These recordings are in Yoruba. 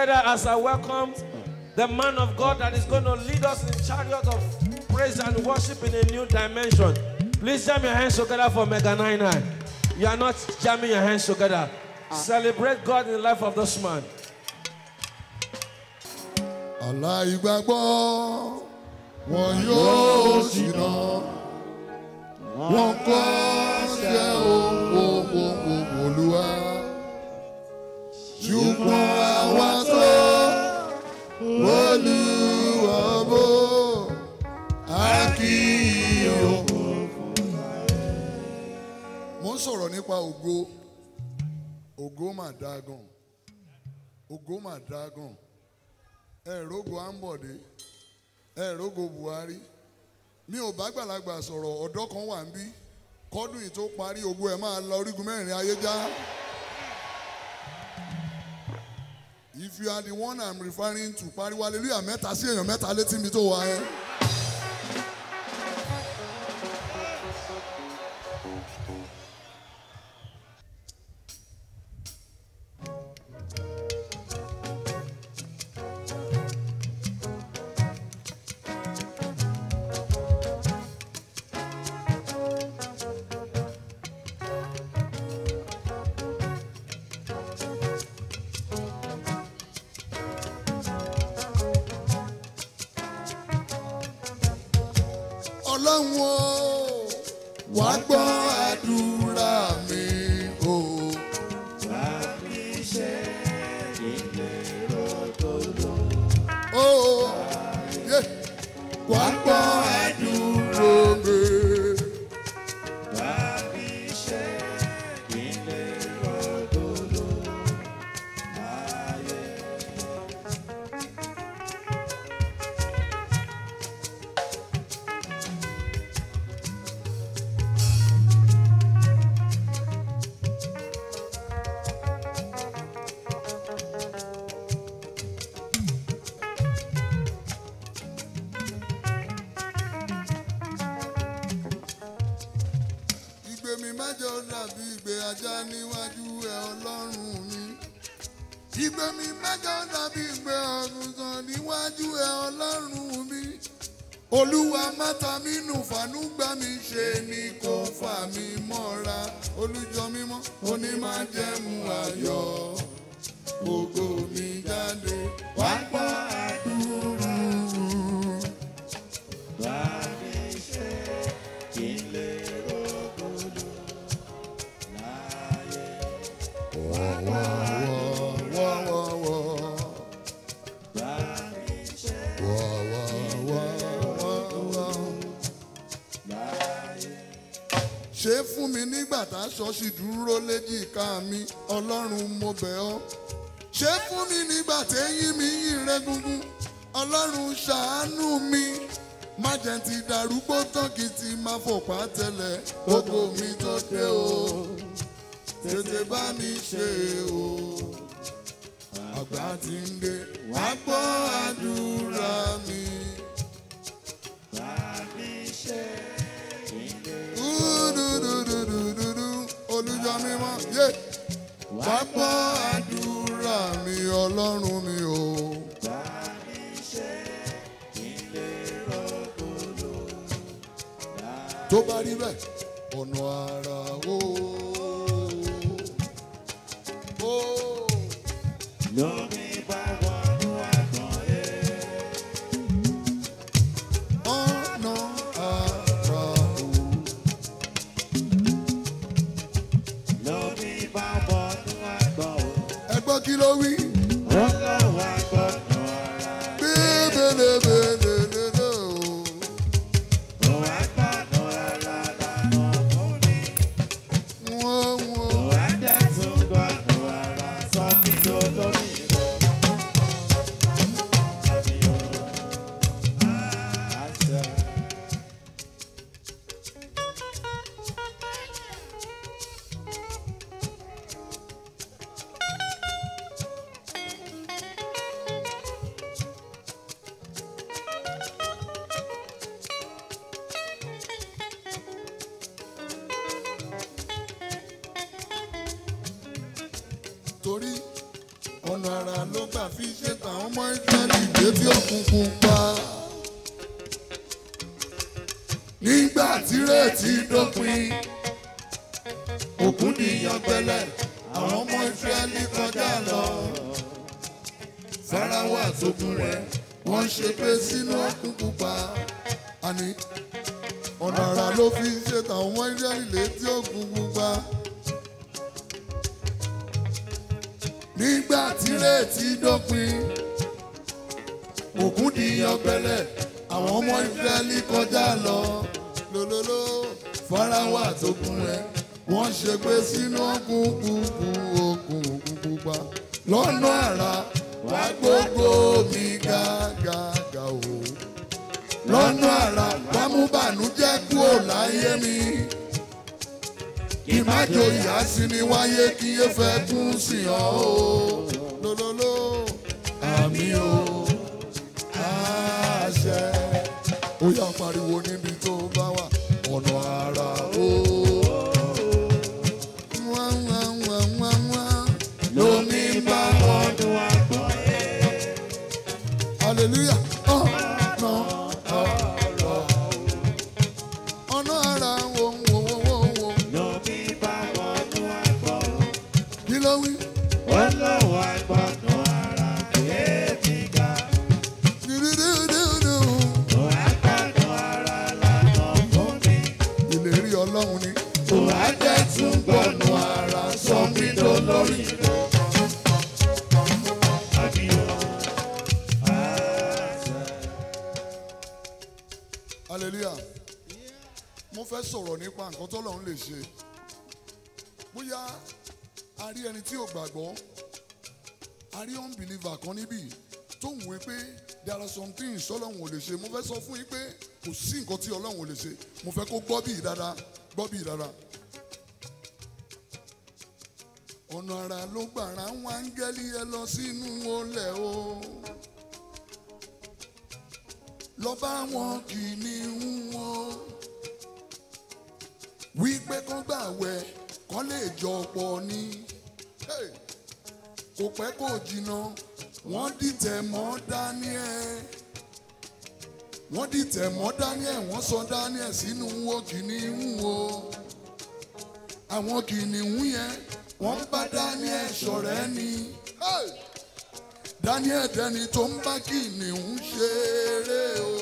together as I welcome the man of God that is going to lead us in chariot of praise and worship in a new dimension. Please jam your hands together for Mega 99. You are not jamming your hands together. Celebrate God in the life of this man. aláìgbàgbọ́ wọn yóò ṣìnà wọn kọ́ ṣe owó olúwa ṣùgbọ́n àwa tó olúwa bò á kì í yọ. mo ń sọ̀rọ̀ nípa ògo ògo mà dáa gan ògo mà dáa gan ẹ̀ẹ́dógó ambode ẹ̀ẹ́dógó buhari mi ò bá gbàlagbà sọ̀rọ̀ ọ̀dọ́ kan wà ń bí kọ́dún yìí tó parí ògo ẹ̀ máa lọ orígun mẹ́rin ayé já. if you are the one i'm referring to pariwo hallelujah mẹ́ta sí èèyàn mẹ́ta létí mi tó wà ẹ́. ọlọ́run o wá gbọ́ àdúrà mi o. Oh, yeah. wá gbọ́ àdúrà mi. ìgbé mi mẹ́jọ dàbí ìgbé ajá níwájú ẹ ọlọ́run mi. ìgbé mi mẹ́jọ dàbí ìgbé àgùntàn níwájú ẹ ọlọ́run mi. olúwa mátà mi nù fàánú gbà mí ṣe ni kò fà mí mọ́ra olùjọ mímọ́ onímájẹ̀mú ayọ̀ gbogbo mi jáde wá gbọ́ àdúrà. ṣe fún mi nígbà táṣọ sì dúró léjìká mi ọlọ́run mo bẹ̀ ọ́ ṣe fún mi nígbà téyín mi yìn rẹ́gúngún ọlọ́run ṣàánú mi má jẹ́ ti darúgbó tán kí n ti máa fòpá tẹ́lẹ̀ gbogbo mi tó dé o tètè bá mi ṣe o àgbà ti ń dé wá gbọ́ àdúrà mi. Dúdúdúdúdúdú, olùjọ mímọ́ yé wá gbọ́ àdúrà mi ọlọ́run mi o. tó bá rí bẹ́ẹ̀ ọ̀nà àrà o. o. ọ̀nà àrà o. ẹ gbọ́ kí ló wí. bébélébélélélé o. wọ́n wọ́n. torí ọ̀nà ọ̀nà àrà ló gbà fi ṣe tàwọn ọmọ ìsírẹ́lì létí òkùnkùn pa. nígbà tírètí dópin òkun nìyàn gbẹlẹ̀ àwọn ọmọ ìsírẹ́lì kọjá lọ. Fáráwọ̀ àtòkùn rẹ̀ wọ́n ṣe pé sínú òkùnkùn pa. àní ọ̀nà àrà ló fi ṣe tàwọn ọmọ ìsírẹ́lì létí òkùnkùn pa. nígbà tírètí dópin òkun di ọgbẹlẹ àwọn ọmọ ìfẹ́lí kọjá lọ lólóló Fáráwọ̀ àtòkùn rẹ̀ wọ́n ṣe pé sínú òkùnkùn òkun òkùnkùn pa lọ́nà àrà wá gbogbo mi gàgàgà o lọ́nà àrà wá mú bànújẹ́ kúrò láyé mi ìmájò ìyá sí ni wáyé kí yé fẹ́ kún sí ọ o lólóló àmì o àṣẹ ó yá pariwo níbi tó bá wà ọ̀nà àrà o. Wá, wá, wá, wá, wá. lómi bá ọdún àgbọ̀yé. hallelujah ọ̀nà àrà ọ̀nà àrà wo wo wo wo wo Lómi bá wọnú àgbọ̀, kí ló wí. wọ́n lọ́wọ́ àgbọ̀nú ara kéèmí ga. Dúdúdúdúdú. Òun àgbọ̀nú ara lànà fún mi. ìlérí ọlọ́run ni. Òun àjẹ́ tún gbọ̀nú ara sọ mí dolórí rẹ̀. Àbí o, àṣẹ. hallelujah mo fẹ́ sọ̀rọ̀ nípa nǹkan tọ́lọ́run lè ṣe bóyá a rí ẹni tí ò gbàgbọ́ a rí unbeliever kan níbí tó ń wé pé there are some things ọlọ́run ò lè ṣe mo fẹ́ sọ fún yín pé kò sí nǹkan tí ọlọ́run ò lè ṣe mo fẹ́ kó gbọ́ bí dáadáa gbọ́ bí dáadáa. ọ̀nà àrà ló gbàrà ń wá áńgẹ́lì ẹ lọ sínú olè o lọ bá wọn kìnìún wọn wípé kán gbàwẹ̀ kán lè jọ pọ̀ ní. Hey! kò pẹ́ kò jìnnà wọ́n dìtẹ̀ mọ́ Daniel wọ́n dìtẹ̀ mọ́ Daniel wọ́n sọ Daniel sínú wo kìnìún o àwọn kìnìún yẹn wọ́n bá Daniel ṣọ̀rẹ́ ni Hey! Daniel dẹni tó ń bá kìnìún ṣeré o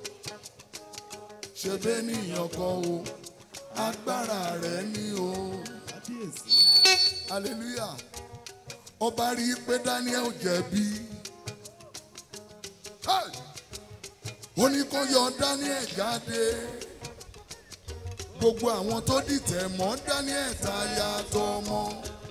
ṣe bẹ́ẹ̀ nìyàn kan o agbára rẹ̀ ni o hallelujah ọba rí i pé Daniel jẹ̀bi Hey! ó ní kó yọ Daniel jáde gbogbo àwọn tó dìtẹ̀ mọ́ Daniel táyà tọmọ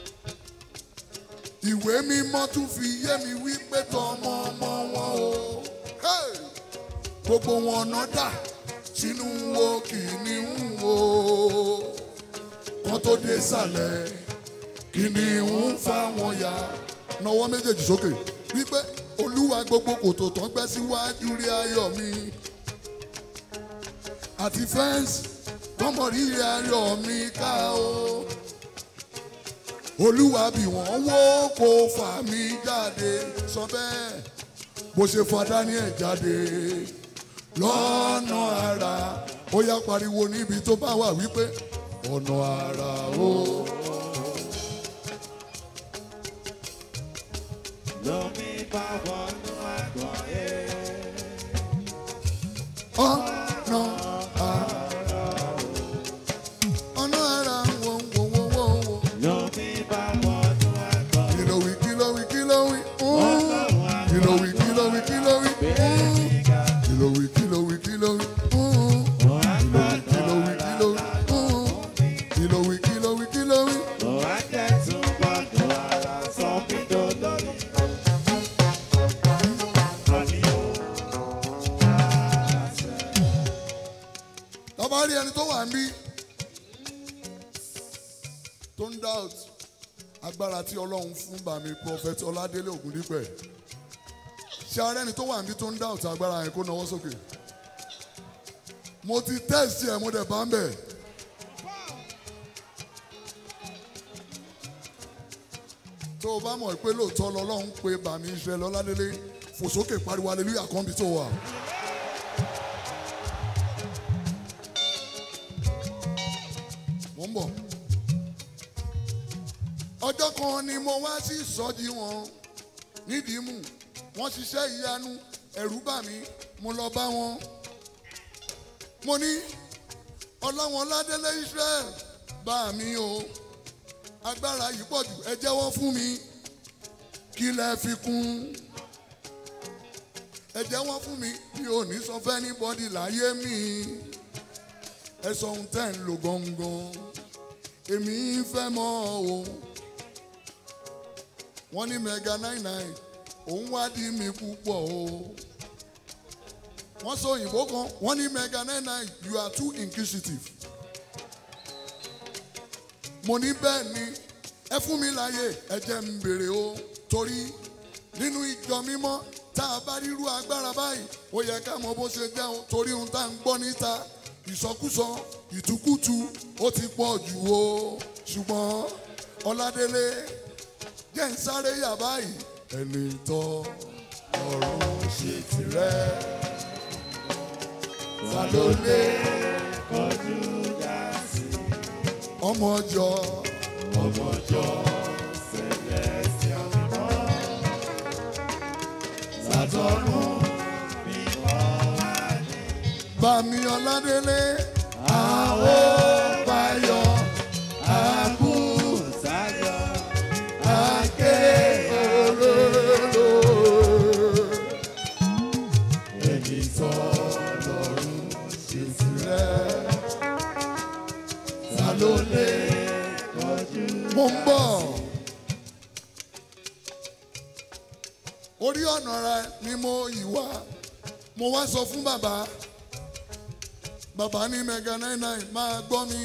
ìwé mímọ́ tún fi yé mi wípé tọmọ ọmọ wọn o Hey! gbogbo wọn ọ̀nà dà sínú wo kìnìún o kán tó dé sàlẹ̀ kìnìún fáwọn ya nawọ́ méjèèjì sókè wípé olúwa gbogbo kòtò tán gbẹ́ síwájú rí ayọ̀ mi àti fẹ́ǹsì tọmọ rí ayọ̀ mi ká o olúwa bí wọ́n wó kó fà mí jáde sọ bẹ́ẹ̀ bó ṣe fa Daniel jáde lọ́nà àrà ó yá pariwo níbi tó bá wà wípé ọ̀nà àrà o. Lómi bá wọnú àgbọ̀ ẹ̀. ọ̀nà àrà ọ̀nà àrà wo wo wo wo wo. Lómi bá wọnú àgbọ̀ ẹ̀. kìlọ̀ wí kìlọ̀ wí kìlọ̀ wí. Wọ́n lọ́wọ́ kìlọ̀ wí kìlọ̀ wí kìlọ̀ wí. kéèmí ga. kìlọ̀ wí kìlọ̀ wí kìlọ̀ wí. Òun àgbọ̀nú kìlọ̀ wí kìlọ̀ wí. kìlọ̀ wí kìlọ̀ wí kìlọ̀ wí. Òun àjẹ́ tún gbọ̀nú ara sọ mí dolórí rẹ̀. Àbí o, àṣẹ. tọ́ba rí ẹni tó wà ń bí tó ń doubt agbára tí ọlọ́run fún bàmí prophet ọládélé ògúndípẹ̀ ṣé ara ẹni tó wà ń bí tó ń doubt agbára yẹn kó nawọ́ sókè mo ti test ẹ̀ mo dẹ̀ bá ń bẹ̀ tó tó o bá mọ̀ pé lóòótọ́ lọ́lọ́run pé bàmí Israẹli Ọládélé fò sókè pariwo hallelujah kan bí tó wà. mo ń bọ̀. ọjọ́ kan ni mo wá sí ìsọjí wọn nídìí mú wọ́n ṣiṣẹ́ ìyanu ẹ̀rù bà mí mo lọ bá wọn. mo ní ọlọ́wọ́n Ọládélé Israel bá mi o agbára yìí pọ̀ jù ẹ jẹ́wọ́ fún mi kí lẹ fi kún ẹ jẹ́wọ́ fún mi mi ò ní sọ fẹ́ ní bọ́dì láyé mi ẹ sọ ohun tẹ́ ń lò gangan èmi fẹ́ mọ̀ o wọ́n ní mega nine nine òun wádìí mi púpọ̀ o wọ́n sọ òyìnbó kan wọ́n ní mega nine nine you are too inquisitive mo ní bẹ́ẹ̀ ni ẹ fún mi láàyè ẹ jẹ́ n béèrè o torí nínú ìjọ mímọ́ tá a bá rírú agbára báyìí ó yẹ ká mọ bó ṣe jẹ́ o torí ohun tá à ń gbọ́ níta ìsọkúsọ ìtukùtù ó ti pọ̀ jù o ṣùgbọ́n Ọládélé jẹ́ ń sáré yà báyìí ẹni tọ́ ọ̀run ṣe tirẹ̀ ta ló lé ọmọ ọjọ́ Bàmí Ọládélé àwọn báyọ̀ àké olóró. Ẹni tọ́ lọ́rùn ṣe sílẹ̀. Ta ló lè kọjú? Mo ń bọ̀. Orí ọ̀nà rẹ ni mo yìí wá. Mo wá sọ fún bàbá. Bàbá ní mega nine nine máa gbọ́ mi.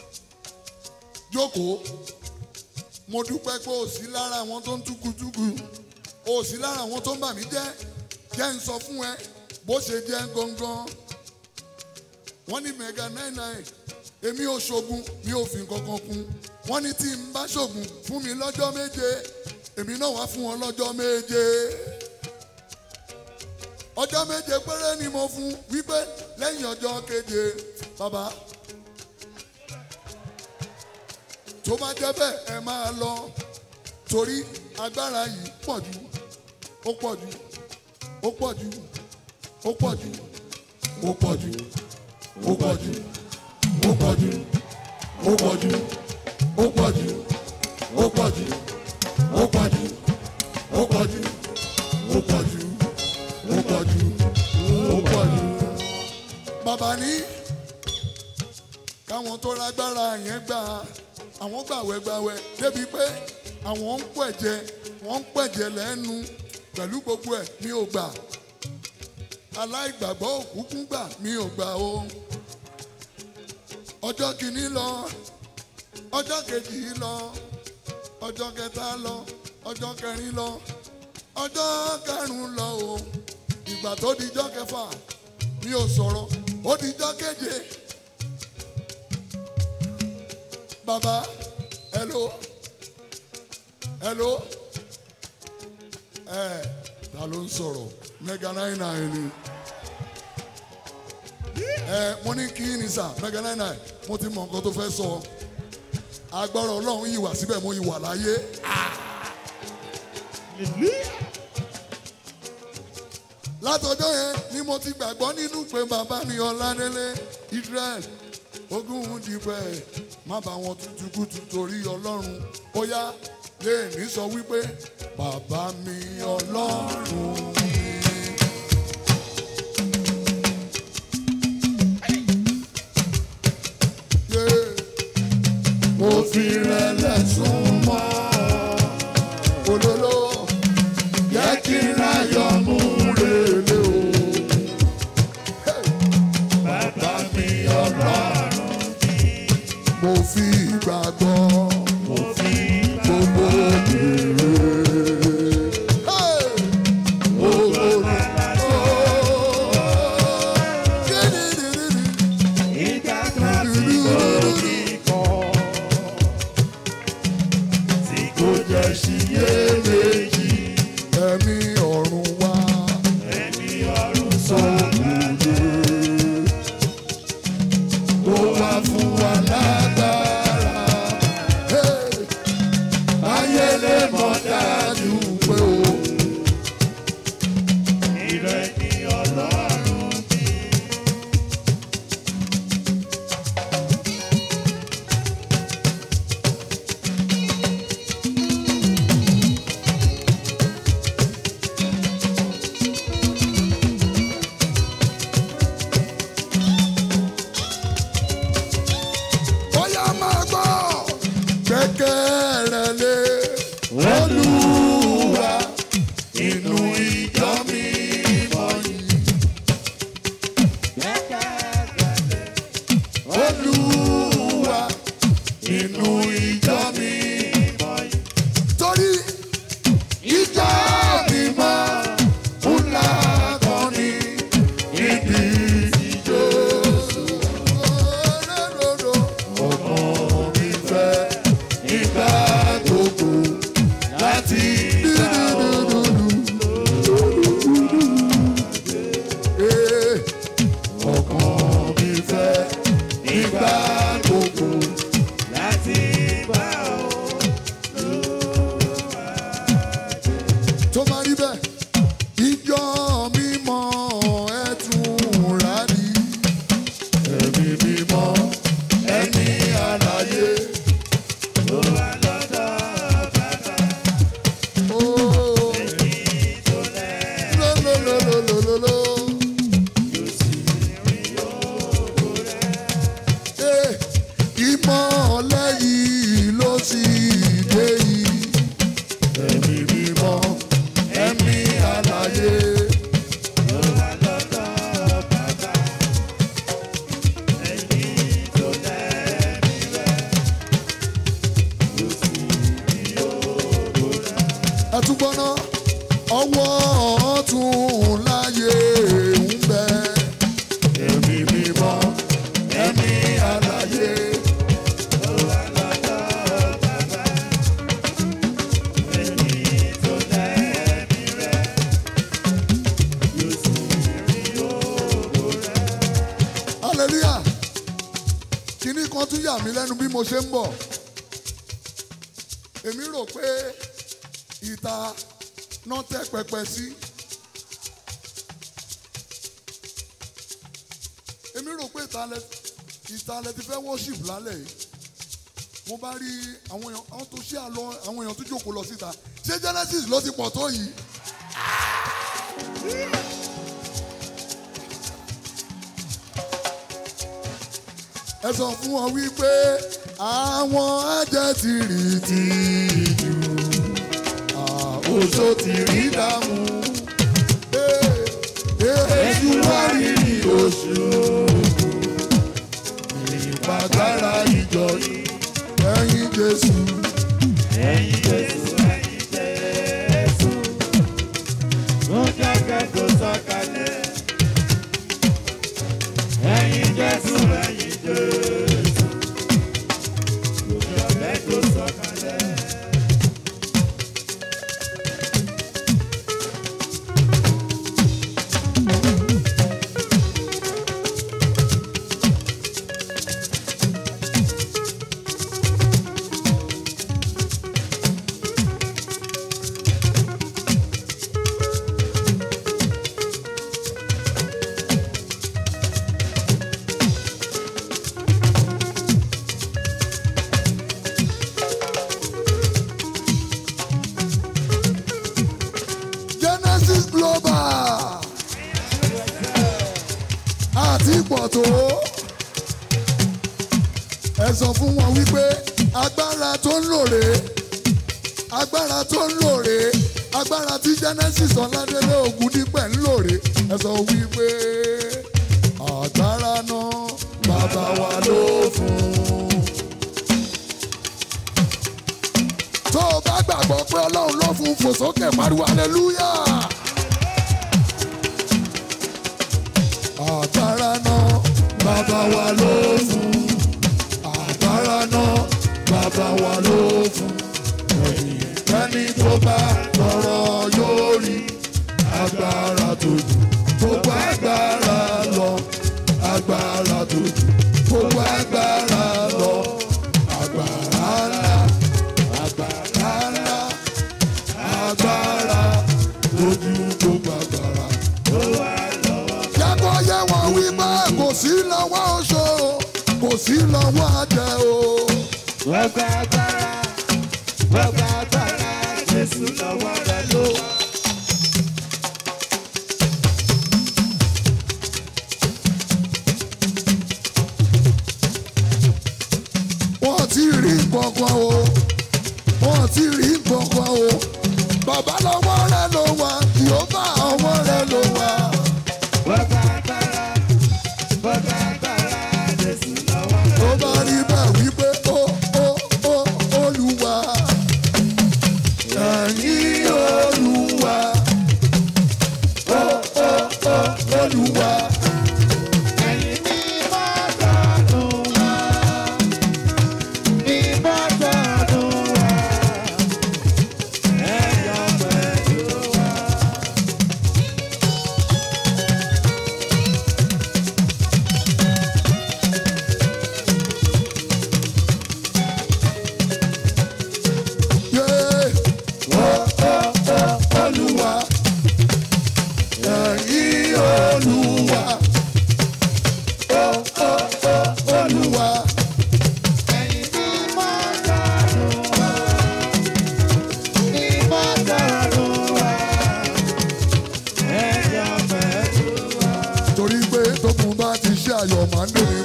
Jókòó mo dúpẹ́ pé ò sí lára àwọn tó ń túkutúku ò sí lára àwọn tó ń bà mí jẹ́ jẹ́ ń sọ fún ẹ bó ṣe jẹ́ gangan wọ́n ní mega nine nine èmi ò ṣoògùn mi ò fi kankan kún wọ́n ní tí n bá ṣoògùn fún mi lọ́jọ́ méje èmi náà wá fún wọn lọ́jọ́ méje ọjọ́ méje péré ni mo fún wípé lẹ́yìn ọjọ́ keje bàbá tó bá jẹ́ bẹ́ẹ̀ ẹ máa lọ torí agbára yìí pọ̀ jù ó pọ̀ jù ó pọ̀ jù ó pọ̀ jù ó pọ̀ jù ó pọ̀ jù ó pọ̀ jù ó pọ̀ jù ó pọ̀ jù ó pọ̀ jù ó pọ̀ jù ó pọ̀ jù ó pọ̀ jù ó pọ̀ jù ó pọ̀ jù. bàbá ní káwọn tó lágbára yẹn gbà á àwọn gbàwẹ́gbàwẹ́ débi pé àwọn ń pẹ̀jẹ wọ́n ń pẹ̀jẹ lẹ́nu pẹ̀lú gbogbo ẹ̀ mi ò gbà aláìgbàgbọ́ òkúkún gbà mi ò gbà o ọjọ́ kìíní lọ ọjọ́ kejì lọ ọjọ́ kẹta lọ ọjọ́ kẹrin lọ ọjọ́ karùn-ún lọ o ìgbà tó dijọ́ kẹfà mi ò sọ̀rọ̀ ó dijọ́ keje baba hello hello ẹ ta ló ń sọ̀rọ̀ mega nine nine ni ẹ mo ní kí ni sà mega nine nine mo ti mọ nǹkan tó fẹ́ sọ agbára ọlọ́run yìí wà síbẹ̀ mo yìí wà láyé. látọjọ́ yẹn ni mo ti gbàgbọ́ nínú pé bàbá mi Ọládélé Israel ogún dìbẹ̀ má bá wọn tutù kùtù torí ọlọ́run ó yá lè ní sọ wípé bàbá mi ọlọ́run mi. Yeah. mo fi rẹlẹ̀ sún mọ́ olólò yẹ kí n ráyọ̀ mú rèlé o. Hey. bàbá mi ọlọ́run mo fi ìgbàgbọ́ mo fi gbogbo bèrè. Hey! Gbogbo rẹ̀ ó. Kídìdìdìdì. Ìgbà kan tí kò ní kọ́, tí kò jẹ́ ṣiyè. olúwa nínú ìjọ mi. torí ìjọ mi máa ń lákọni níbi ìjọ. ọmọ mi fẹ́ nígbà gbogbo láti Eh, ọkàn mi fẹ́ nígbà gbogbo láti bá ọ. tó máa rí bẹ́ẹ̀. ìjọ mímọ́ ẹ̀tún rárí. ẹ̀mí mímọ́ ẹni àlàyé. Ó wà lọ́dọ̀ bàbá Ó, èyí tó lẹ́. lólólólólólóló. Yóò sì rí ògo rẹ̀. Eh, ìmọ̀lẹ̀ yìí ló sì dé yìí. ẹ̀mí mímọ́ ẹni àlàyé. Ó wà lọ́dọ̀ bàbá èyí tó lẹ́mí rẹ̀. Yóò sì rí ògo rẹ̀. ẹtúgbọ́ná ọwọ́ ọ̀tún láyé ń bẹ. ẹ̀mí mímọ́ ẹ̀mí àlàyé. Ó wà lọ́dọ̀ bàbá èyí tó lẹ́mí rẹ̀. Yóò sì rí ògo rẹ̀. hallelujah kínní kan tún yà mí lẹ́nu bí mo ṣe ń bọ̀. èmi rò pé ìta náà tẹ́ pẹpẹ sí. èmi rò pé ìta lẹ ìta lẹ ti fẹ́ worship lálẹ́ yìí mo bá rí àwọn èèyàn àwọn tó ṣe àlọ àwọn èèyàn tó jókòó lọ síta ṣé genesis ló ti pọ̀ tó yìí. ẹ sọ fún wọn wípé àwọn ajẹ́ ti rí ti jù àwòṣó ti rí dààmú. èsù wá rírì oṣù ìpàgbára ìjọ yìí ẹ̀yìn Jésù. Ẹ̀yin Jésù, ẹ̀yin Jésù, ó jẹ́kẹ́ tó sọ̀kalẹ̀. Ẹ̀yin Jésù, ẹ̀yin Jésù, ó jẹ́kẹ́ tó sọ̀kalẹ̀. Genesis Global àti pọ̀ tó ẹ sọ fún wọn wípé agbára tó ń lòrè agbára tó ń lòrè agbára tí Genesis Ọládélé Ògúndípẹ̀ ń lòrè ẹ sọ wípé agbára náà bàbá wa ló fún un. tó o bá gbàgbọ́ pé ọlọ́run ló fún un fò sókè pariwo hallelujah. àgbára náà bàbá wa ló fún un. àgbára náà bàbá wa ló fún un. ẹni tó bá tọrọ yóò rí agbára tó jù gbogbo agbára lọ agbára tó jù gbogbo agbára lọ agbára ńlá agbára ńlá agbára lójú gbogbo agbára. Yàgò yẹ wọ́n wí pé kò sí lọ́wọ́ oṣó kò sí lọ́wọ́ àjẹ́ o. Gbogbo agbára, gbogbo agbára, Jésù lọ́wọ́ rẹ̀ ló wà. Wọ́n ti rí kankan o. Wọ́n ti rí kankan o. Bàbá lọ́wọ́ rẹ̀ ló wà, Jèhófà ọwọ́ rẹ̀ ló wà. Gbogbo agbára, gbogbo agbára, Jésù lọ́wọ́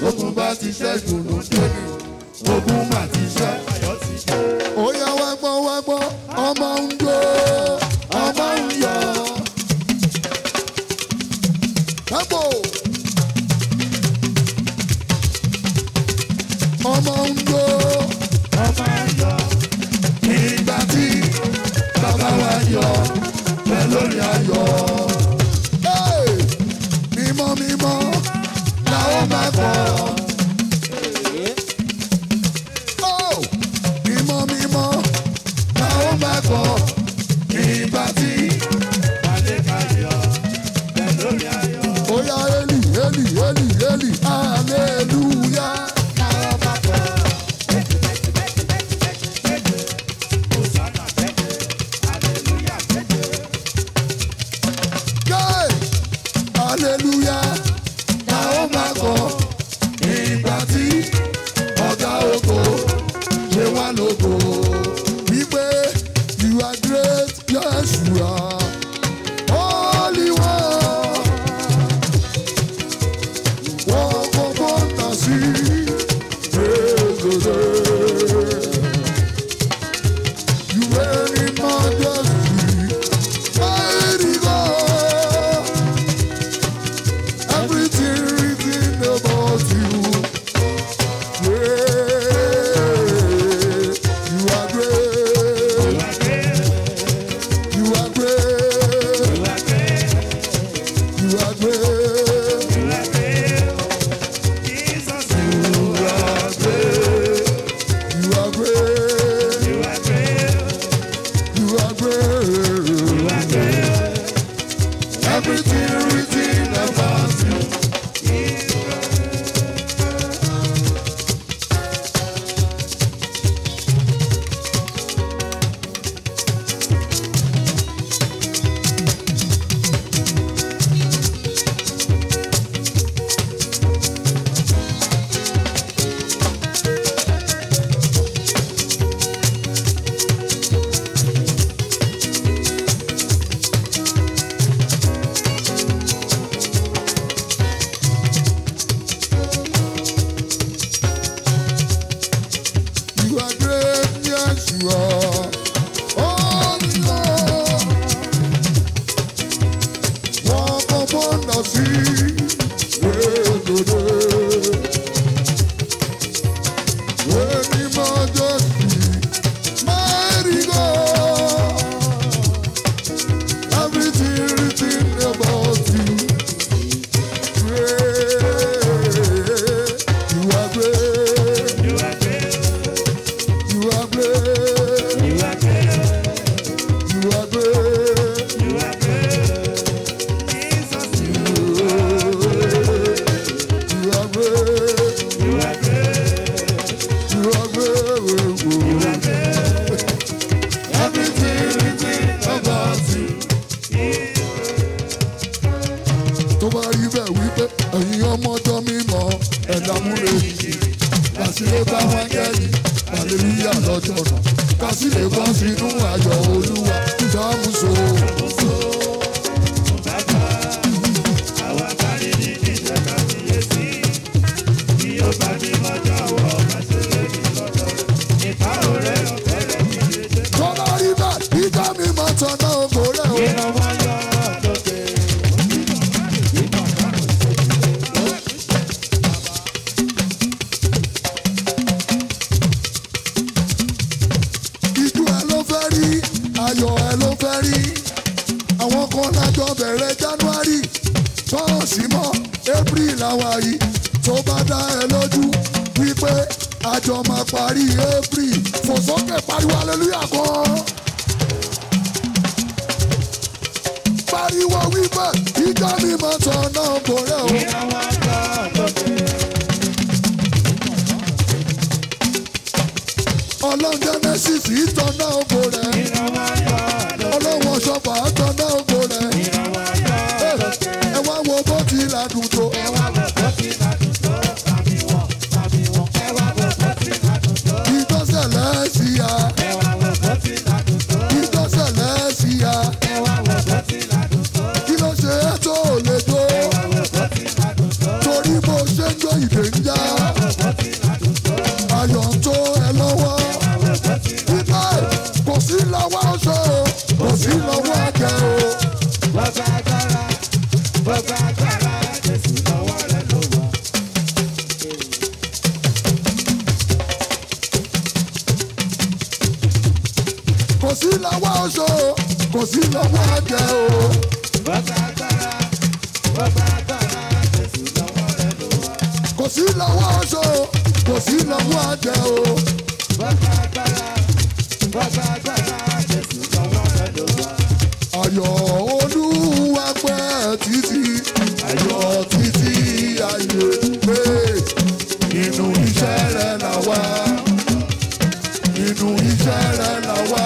ogun bá ti ṣẹ́gun ló dé ní ogun mà ti ṣẹ́. ó yá wá gbọ́ wá gbọ́ ọmọ ń jó ọmọ ń yọ. Tempo. ọmọ ń jó ìgbà tí bàbá wa yọ pẹ́ lórí ayọ̀. Hey! mímọ́ mímọ́ làwọn máa kọ́. Oh! mímọ́ mímọ́ làwọn máa kọ́. ìgbà tí ó yá eli eli eli eli hallelujah. Yay! hallelujah làwọn máa kọ́. ìgbà tí ọ̀gá oko ṣe wá lógo. wípé you are great yes you are holy one. wọ́n kọ́kọ́ tà sí gbèsè. You reign in majesty, mighty God. Everything written about you. Great. You are great. You are great. You are great. You are great. You are great. You are great. Everything written about you. You are great, yes you are. Oh Lord, walk upon the sea. When the majesty, mighty God, everything written about you. Great, you are great. You are great. You are great. You are great. You are great. You are great. Everything written about you. Tó bá rí bẹ́ẹ̀ wípé ẹ̀yin ọmọ ọjọ́ mímọ́ ẹ̀dá múre kàsílẹ̀ bá wọn kẹ́yìn hallelujah lọ́jọ́ náà kàsílẹ̀ bọ́ sínú ayọ̀ olúwa ṣàmùsọ. Tó bá rí bẹ́ẹ̀ ìjà mímọ́ tọ̀nà ògbó rẹ̀ o. Ijú ẹ ló fẹ́ rí, ayọ̀ ẹ ló fẹ́ rí. Àwọn kan lájọ bẹ̀rẹ̀ January, ṣọ́ọ̀ṣì mọ́ April làwa yìí. Tó bá dá ẹ lójú wípé àjọ máa parí April. Fò sókè pariwo hallelujah kan. Pariwo wípé ìjọ mi máa tọ̀ náà kò rẹ̀ o. Ọlọ́run Genesis ìtọ̀ náà kò rẹ̀. Ọlọ́run ọ̀ṣọ́fà àtọ̀ náà kò rẹ̀. Ẹ wá wo bó ti ládùn tó. Ìjọsẹ̀lẹ̀ sí ya. Ìjọsẹ̀lẹ̀ sí ya. Kí ló ṣe é tó ò lè tó? Torí bó ṣe ń jó ìdè ń já. ayọ̀ ń tó ẹ lọ́wọ́ wípé kò sí lọ́wọ́ oṣó o kò sí lọ́wọ́ àjẹ́ o. Bàbá agbára, bàbá agbára, Jésù lọ́wọ́ rẹ̀ ló wà. kò sí lọ́wọ́ oṣó o kò sí lọ́wọ́ àjẹ́ o. Bàbá agbára, bàbá agbára, Jésù lọ́wọ́ rẹ̀ ló wà. kò sí lọ́wọ́ oṣó o kò sí lọ́wọ́ àjẹ́ o. Bàbá agbára, bàbá agbára, Jésù lọ́wọ́ rẹ̀ ló wà. ayọ̀ olúwa pẹ́ títí ayọ̀ títí ayé pé nínú iṣẹ́ rẹ̀ là wá nínú iṣẹ́ rẹ̀ là wá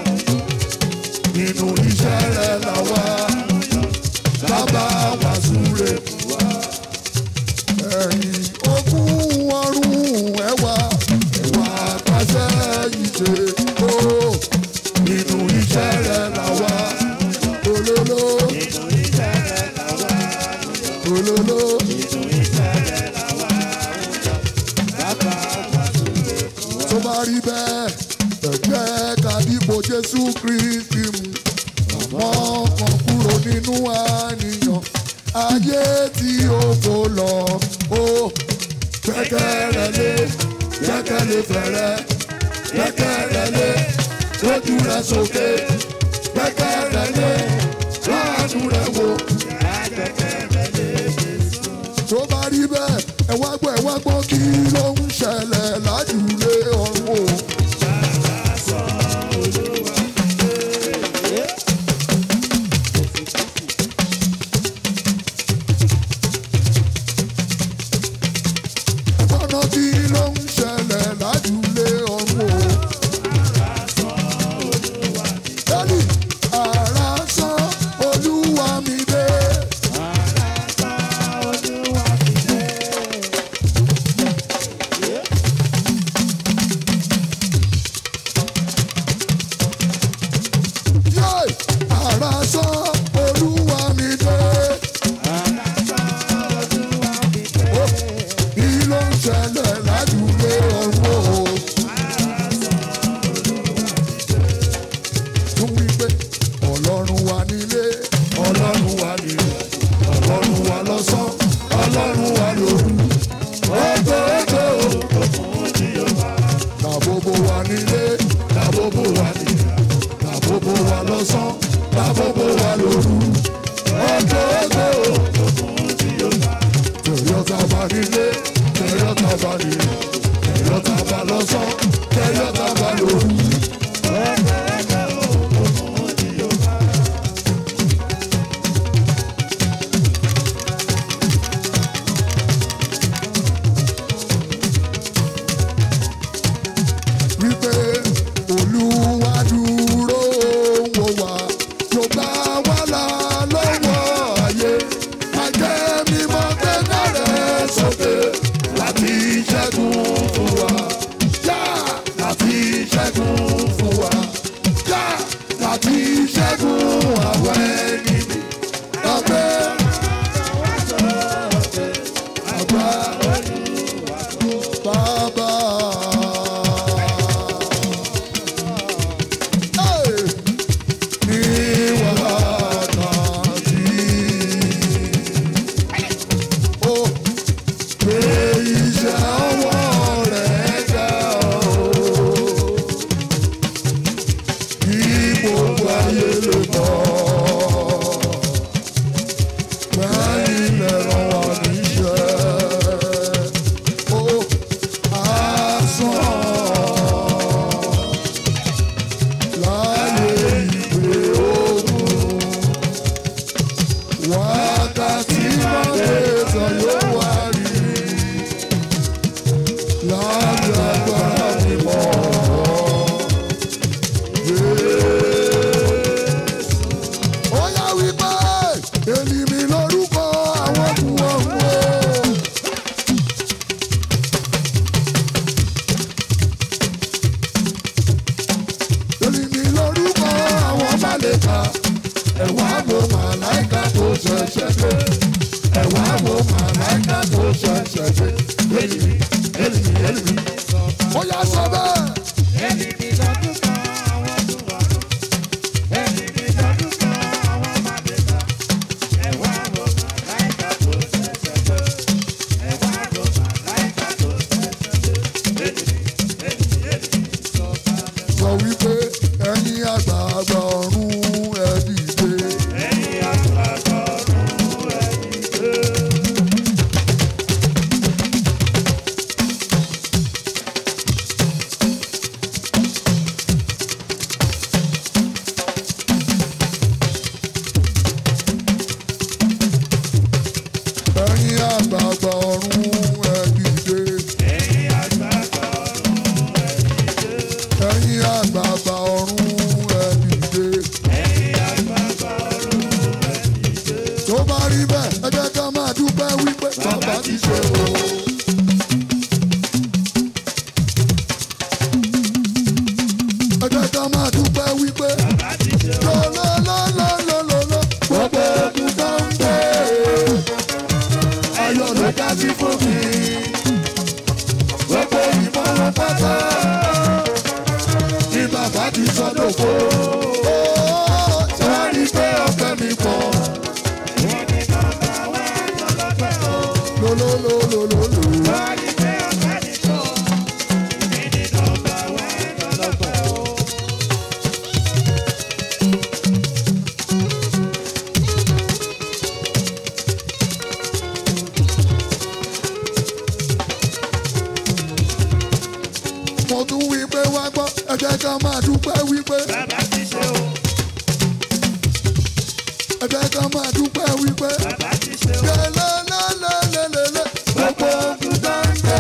nínú iṣẹ́ rẹ̀ là wá bàbá wa súre fún wa ẹ̀yìn ogún ọrùn ẹ̀wà ẹ̀wà pàṣẹ ìṣe ó nínú iṣẹ́ rẹ̀ là wá olóló olóló tó bá rí bẹ́ẹ̀ ẹ̀jẹ̀ ká dìbò jésù kristi mu àmọ́ kan kúrò nínú àníyàn ayé tí ó kò lọ ó gbẹ́kẹ̀rẹ́ lé gbẹ́kẹ̀lé fẹ̀rẹ̀ gbẹ́kẹ̀rẹ́ lé lójú rẹ̀ sókè gbẹ́kẹ̀rẹ́ lé láàánú rẹ̀ wò. tó bá rí bẹ́ẹ̀ ẹ wá gbọ́ ẹ wá gbọ́ kí ló ń ṣẹlẹ̀ lájúlé ọ̀run o. ọ̀nà kí ló ń ṣẹlẹ̀ lájúlé ọ̀run o. Dádì, àrà sán olúwa mi dé. Yé! Àrà sán olúwa mi dé. Ó, Kí ló ń ṣẹlẹ̀ lájúlé ọ̀run o? tún wí pé ọlọ́run wà nílé ọlọ́run wà nílé ọlọ́run wà lọ́sàn ọlọ́run wà lóru ọgọ́gọ́ làbóbó wà nílé làbóbó wà nílé làbóbó wà lọ́sàn làbóbó wà lóru ọgọ́gọ́ tẹ̀yọ́ta bá nílé tẹ̀yọ́ta bá nílé tẹ̀yọ́ta bá lọ́sàn tẹ̀yọ́ta bá lóru. wípé olúwa dúró wò wá yóò bá wà là lọ́wọ́ ayé ajẹ́ mímọ́ gbẹ́gbẹ́ rẹ̀ sókè láti ṣẹ́gun fún wa yá láti ṣẹ́gun fún wa yá láti ṣẹ́gun àwọn ẹni mi ọgbẹ́ àgbà bàbá. Hey! Ní wákàtí. Ó pé iṣẹ́ ọwọ́ rẹ̀ ga o. Kí gbogbo ayé lè mọ̀. Bẹ́ẹ̀ni lè ràn wá níṣẹ́. Ó asán láyé ìwé ogun wákàtí mọ́tẹ́sán yóò wá rí lábẹ́ agbára mímọ́. Ó yá wípé èlì mi lórúkọ àwọn kù ọ̀hún o. Èlì mi lórúkọ àwọn málẹ̀ka. Ẹ̀wá wo màláìka tó ṣẹ̀ṣẹ̀ dé. Ẹ̀wá wo màláìka tó ṣẹ̀ṣẹ̀ dé. Èlì mi áńgẹ́lì mi. ó yá sọ bẹ́ẹ̀. Èmi ni lọ́dún kan àwọn ọdún ọdún. Èmi ni lọ́dún kan àwọn màdìsá. Ẹ wá wo màláìka tó ṣẹ̀ṣẹ̀ dé. Ẹ wá wo màláìka tó ṣẹ̀ṣẹ̀ dé. Èmi ni, èmi ni, èmi ni sọ̀kalẹ̀. sọ wípé ẹ̀yin àgbààgbà ọ̀run ẹ dìde. Ẹ̀yin àgbààgbà ọ̀run ẹ dìde. ẹ̀yin àgbààgbà ọ̀run ẹ dìde. Ẹ̀yin àgbààgbà ọ̀run ẹ dìde. ẹ̀yin àgbààgbà ọ̀run ẹ dìde. Ẹ̀yin àgbààgbà ọ̀run ẹ dìde. tó bá rí bẹ́ẹ̀ ẹ jẹ́ ká máa dúpẹ́ wípé bàbá ti ṣe o. ẹ jẹ́ ká máa dúpẹ́ wípé Bàbá ti ṣe o. lọ́lọ́lọ́lọ́lọ́lọ́ gbogbo ogun tó ń gbé ayọ̀ ló já sí fún mi. gbogbo ìmọ̀ wọn pátá ní bàbá ti sọ́dọ̀ fó. sọ́ọ́rí pé ọ̀pẹ mi pọ̀. Wọ́n ní nọ́mbà wá lọ́lọ́pẹ̀ o. lólólólólóló. Wọ́n ní pé ọ̀pẹ̀ ní tó. Èmi ní nọ́mbà wá lọ́lọ́pẹ̀ o. mo tún wí pé wá gbọ́ ẹ jẹ́ ká máa dúpẹ́ wípé Bàbá ti ṣe o. ẹ jẹ́ ká máa dúpẹ́ wípé. Bàbá ti ṣe o. lélẹ́lẹ́lẹ́lẹ́lẹ́ gbogbo ogun tó ń gbé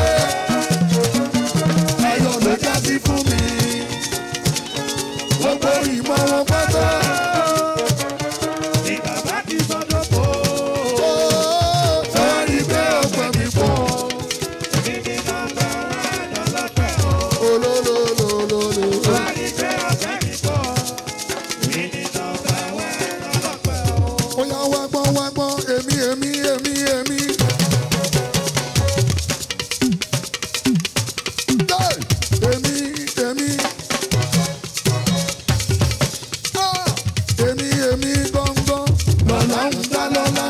ayọ̀ ló já sí fún mi. gbogbo ìmọ̀ wọn pátá. Ní bàbá ti sọ́dọ̀ bò ó. sọ́ọ́rí pé ọ̀pẹ mi pọ̀. Èmi ní nọ́mbà wá lọ́lọ́pẹ̀ o. olólólólóló. Wọ́n ní pé ọ̀pẹ̀ ní tó. Èmi ní nọ́mbà wá lọ́lọ́pẹ̀ o. ó yá wá gbọ́ wá gbọ́ èmi èmi èmi èmi. Hey! èmi èmi. Ah! èmi èmi gbọ̀ngbọ̀n lọ́la ń dá lọ́la.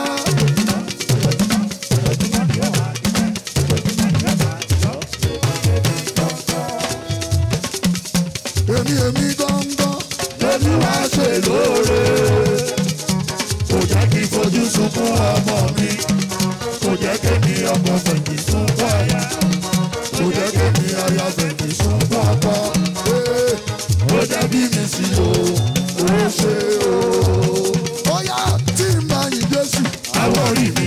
èmi èmi gbọ̀ngbọ̀n lórí wá ṣe lóore. kò jẹ́ kí n fojú sunkún ọmọ mi. kò jẹ́ kí mi ọkọ fẹ̀yìn sunkún aya. kò jẹ́ kí mi aya fẹ̀yìn sunkún ọkọ. Ee, ó jẹ́ bí mi sí o ó ṣe o. ó yá tí n bá yin Jésù àwọn rí mi.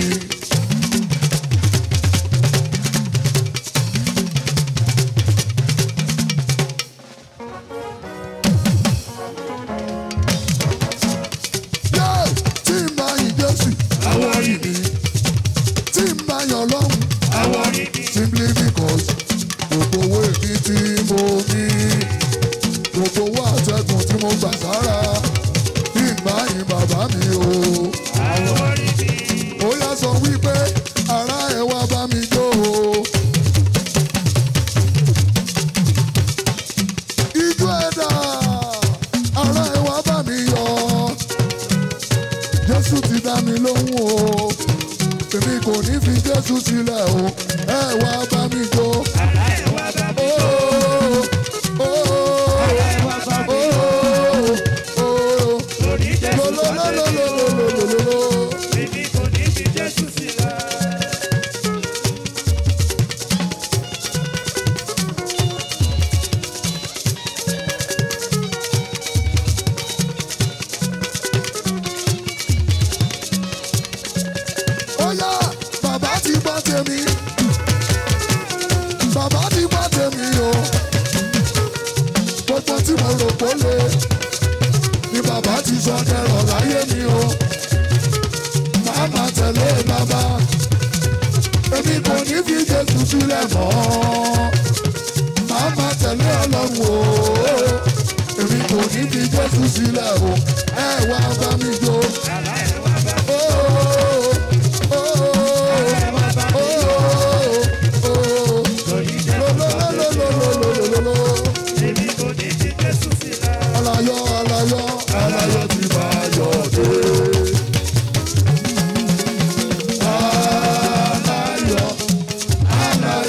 Yeah, tí n bá yin Jésù àwọn rí mi. tí n bá yan lọ́hùn Àwọn rí mi. simply because gbogbo owó èmi tí mo ní gbogbo owó àtẹ̀gùn tí mo gbà sára tí n bá yin bàbá mi o. Àwọn rí mi. ó yá sọ wípé ará ẹ wá bá mi jó o. ijó ẹ̀dá ará ẹ wá bá mi yọ̀ jésù ti dá mi lóhùn o èmi kò ní fi jésù sílẹ̀ o ẹ wá bá mi jó. Àlá ẹ̀ wá bá mi. Oh, oh, Àlá ẹ̀ wá bá mi. oh, oh, Lórí Jésù lo, lo, lo, sọ́dọ̀ lo, mi lo, o. lo, lo, lo, lo. Èmi kò ní fi Jésù sílẹ̀. Ó yá, bàbá ti gbọ́ tèmi. Bàbá ti gbọ́ tèmi o. Gbogbo tí mo rò pó le ni bàbá ti sọ dẹrọ̀ láyé mi o. Màá máa tẹ̀lé bàbá. Èmi kò ní fi Jésù sílẹ̀ mọ́. Màá máa tẹ̀lé Ọlọ́run o. Èmi kò ní fi Jésù sílẹ̀ o. Ẹ wá bá mi jó. Àlá ẹ̀ wá bá mi. Oh, oh, oh, Àlá ẹ̀ wá bá mi. oh, oh, oh. Lórí Jésù sọ́dọ̀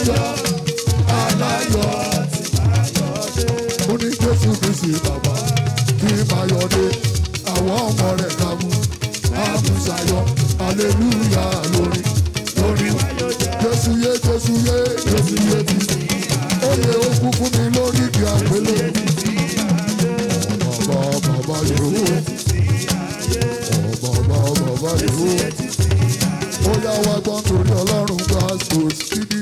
ọjọ́ aláyọ̀ ó ní jésù kristi bàbá kí máa yọ dé àwọn ọmọ rẹ̀ kàmú àmúṣayọ aleluya lórí lórí jésù yé jésù yé jésù yé ti ó yẹ ó kú fún mi lórí ìdí àgbélé bàbá bàbá yòówó bàbá bàbá yòówó ó yá wá gbọ́n torí ọlọ́run gba sòsídìí.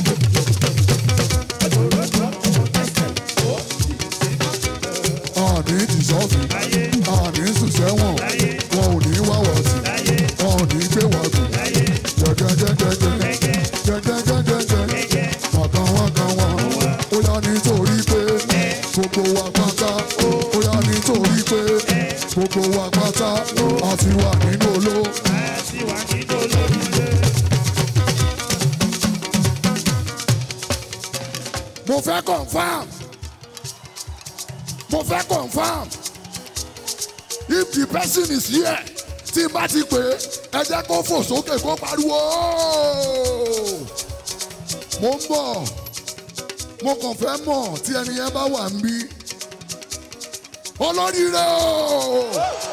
àní ìsọ́fì àní sùsẹ́wọ̀n wọn ò ní wá wá sí wọn ò ní gbé wá sí jẹjẹjẹjẹjẹ jẹjẹjẹjẹjẹ wàkàn wàkàn wà ó yá nítorí pé gbogbo wa pátá ó yá nítorí pé gbogbo wa pátá a ti wà nínú oló. mo fẹ́ confam mo fẹ́ confam if the person is here tí n bá ti pè é ẹ jẹ́ kó fò sókè kó pariwo "Ooo!" mo ń bọ̀ mo kàn fẹ́ mọ̀ tí ẹni yẹn bá wà ń bí olóríire o.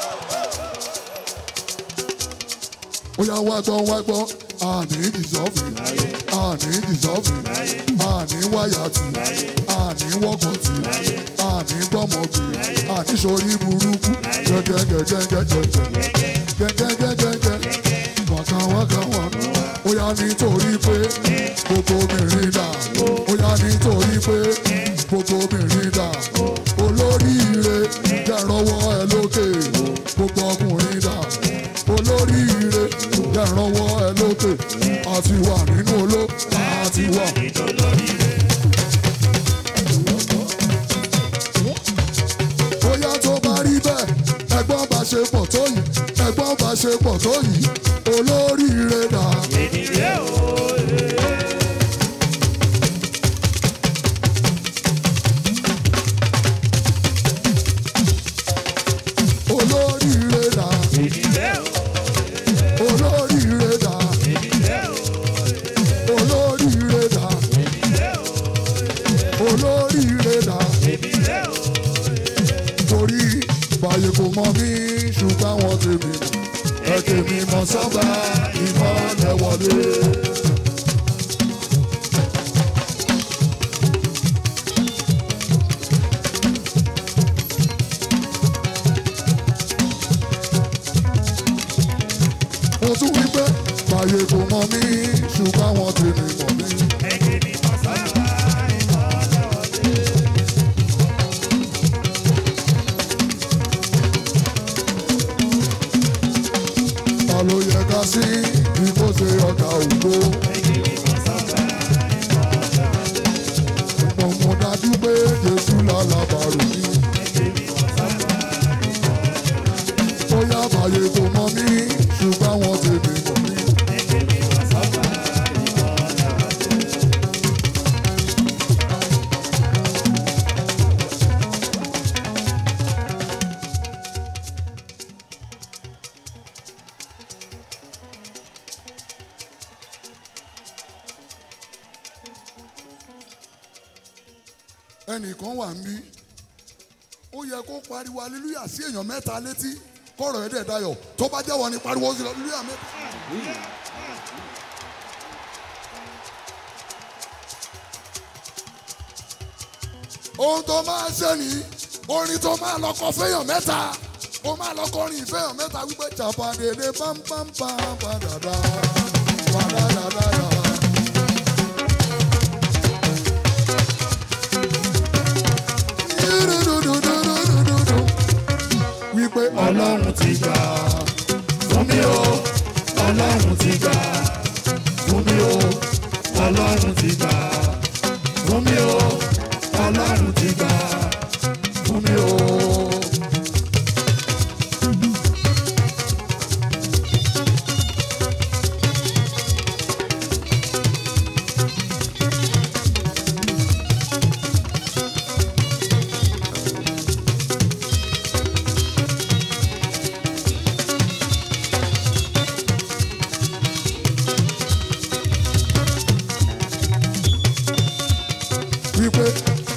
ó yá wá gbọ́ wá gbọ́ àní dìsọ́fì àní dìsọ́fì àní wáyàtì àní wọ́kọ̀tì àní gbọ́mọ̀gbì àní sori burúkú gẹ́gẹ́gẹ́gẹ́gẹ́gẹ́gẹ́gẹ́gẹ́ wákà wákà wá ó yá nítorí pé gbogbo obìnrin dà ó yá nítorí pé gbogbo obìnrin dà olóríire jẹ́rọ̀wọ́ ẹ lókè gbogbo ọkùnrin dà olóríire jẹ́rọ̀wọ́ ẹ lókè àti wà nínú oló àti wà. bóyá tó bá rí bẹ́ẹ̀ ẹgbọ́n bá ṣe pọ̀ tó yìí ẹgbọ́n bá ṣe pọ̀ tó yìí olóríire dà. olóríire dà. olóríire dà. olóríire dà. olóríire dà. torí báyìí kò mọ mí ṣùgbọ́n àwọn tèmi mọ̀ ẹ tèmi mọ̀ sọ́gbà ìmọ̀lẹ̀ wọlé. mo tún wí pé báyìí kò mọ mí ṣùgbọ́n àwọn tèmi mọ̀ mí. ta ló yẹ ká sí bí kò ṣe ọjà ògbó. mo mọ̀ dájú pé jésù lálábàárò mi. ó yá báyé kò mọ mí ṣùgbọ́n àwọn tèmi mọ̀ mí. ẹnìkan wà ń bí ó yẹ kó pariwo aleluya sí èèyàn mẹ́ta létí kọ́rọ̀ ẹ̀ dẹ̀ dayọ̀ tó bá jẹ́wọ́ ni pariwo sí aleluya mẹ́ta. ohun tó máa ṣe ní orin tó máa lọ kọ fẹ́yàn mẹ́ta ó máa lọ kọrin ìfẹ́yàn mẹ́ta wípé jàpàdédé pámpámpám padàdà padàdàdàdà. Dúdúdúdúdúdúdú. wípé ọlọ́run ti gbà fún mi o ọlọ́run ti gbà fún mi o ọlọ́run ti gbà fún mi o ọlọ́run ti gbà fún mi o.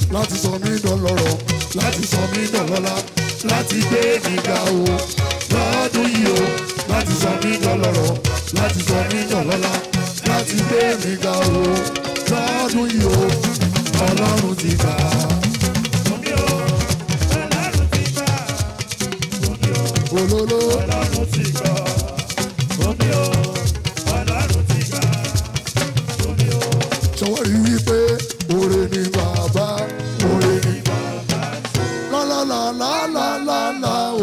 láti sọ mí dọlọ́rọ̀ láti sọ mí dọlọ́lá láti gbé mi ga o lọ́dún yìí o láti sọ mí dọlọ́rọ̀ láti sọ mí dọlọ́lá láti gbé mi ga o lọ́dún yìí o ọlọ́run ti gbà á. Omi o, Ọlọ́run ti gbà. Omi o, olóló Ọlọ́run ti gbà. Omi o, Ọlọ́run ti gbà. Omi o, ṣọwọ́ rí wípé oore ni bàbá oore ni bàbá lálálálálálá o.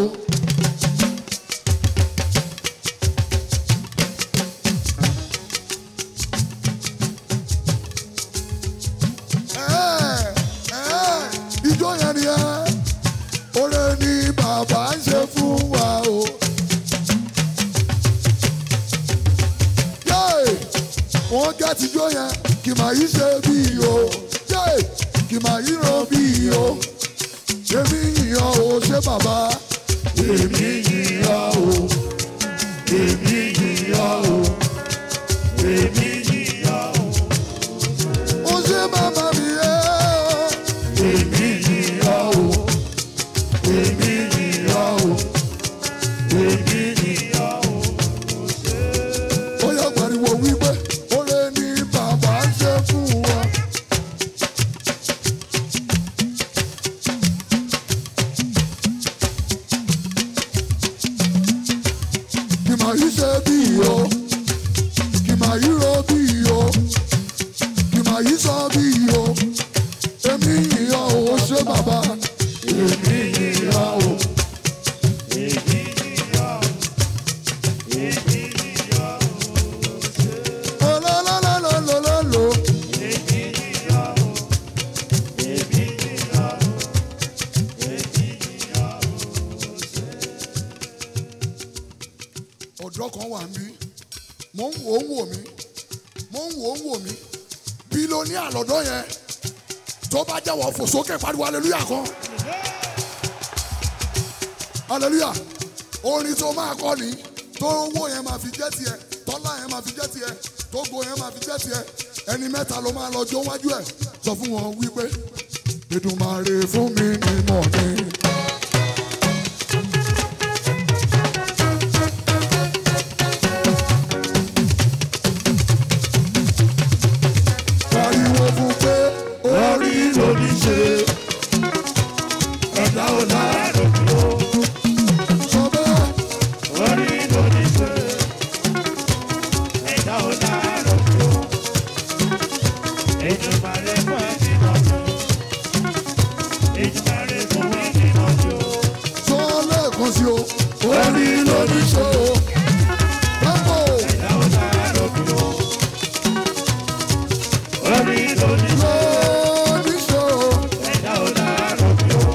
Ẹ́, ẹ́, ijó yẹn ni ẹ́ oore ni bàbá ń ṣe fún wa o. Yéè! wọ́n gẹ́ tijọ́ yẹn kì máa yí ṣe bí o yé kì máa yí ran bí o èmi yìnyàn o ṣé bàbá èmi yìnyàn o èmi yìnyàn o èmi yìnyàn o ó ṣé bàbá mi yé o èmi yìnyàn o èmi yìnyàn o èmi yìnyàn o ó yọ pariwo wípé oore ni bàbá ṣe fún wa. kì máa yí ṣe bí o kì máa yí ro bí o kì máa yí sọ bí o èmi yìnyín o ṣé bàbá èmi yìnyín o. Olólólólólóló. ọ̀dọ́ kan wà ń bí mò ń wò ó ń wò mí mò ń wò ó ń wò mí bílíọ̀nìà lọ́dọ̀ yẹn tó bá jẹ́wọ́ fò sókè pariwo aleluya kan aleluya orin tó máa kọ́ ni tó owó yẹn máa fi jẹ́ tiẹ̀ tọ́lá yẹn máa fi jẹ́ tiẹ̀ tógo yẹn máa fi jẹ́ tiẹ̀ ẹni mẹ́ta ló máa lọ jó wájú ẹ̀ sọ fún wọn wípé Èdùmàrè fún mi ní mọ̀ ni. pariwo fún pé orí lóní ṣe ẹ̀dá ọ̀la sọ bẹ́ẹ̀. orí ló ní ṣe. Ẹ̀dá ò láàárọ̀ bí o. Èdùmàrè fún ẹni mọ́jú. Èdùmàrè fún ẹni mọ́jú. sọ lẹ́ẹ̀kan sí o orí lóní ṣe o. Tempo. Ẹ̀dá ò láàárọ̀ bí o. Orí ló ní ṣe. lóní ṣe o. Ẹ̀dá ò láàárọ̀ bí o.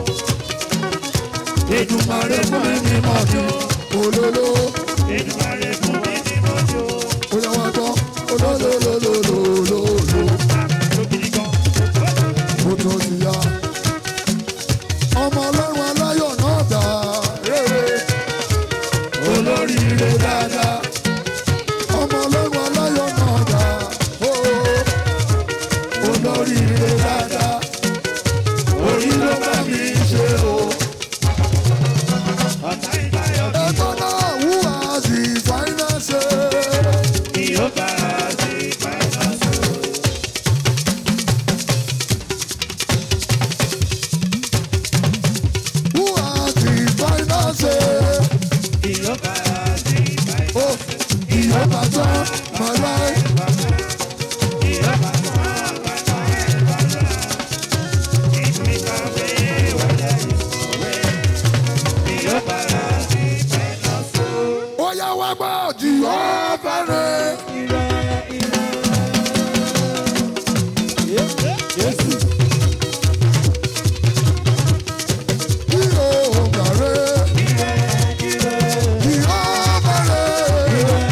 Èdùmàrè fún ẹni mọ́jú. olóló Èdùmàrè fún ẹni mọ́jú. ó yẹ wá gbọ́ olólólólólólóló Lókìdí kan. ó tún ti yá. ọmọ ọlọ́run aláyọ̀ náà dà rere olóríire dáadáa. ọmọ ọlọ́run aláyọ̀ náà dà ó olóríire dáadáa. orí ló bá mi ṣe o. Ọ̀tá ìbáyọ̀ ẹ̀gbọ́n náà wúwa sí fáínánsì. kí ó bá a sí fáìnàṣì. wúwa sí fáínánsì. Kí ó bá a sí fáìnàṣì. ó ìyọba tán máa láì. Kí ó bá a bàtà ẹ̀ bàtà. Ìgbìkàwé wọlé ìsòwé. Kí ó bá a sí fáìnàṣì. ó yá wá gbọ́ jìhọ́bà rẹ̀. Jésù. jìhọ́bà rẹ̀. jìhọ́bà rẹ̀.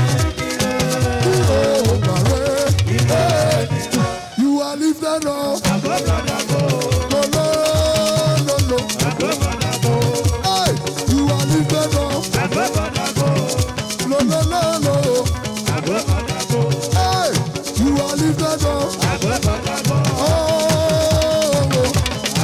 jìhọ́bà rẹ̀. You are lifted up. No, no, no, no. Hey, you are lifted up. No, no, no, no. Hey, you are lifted up. Oh, oh,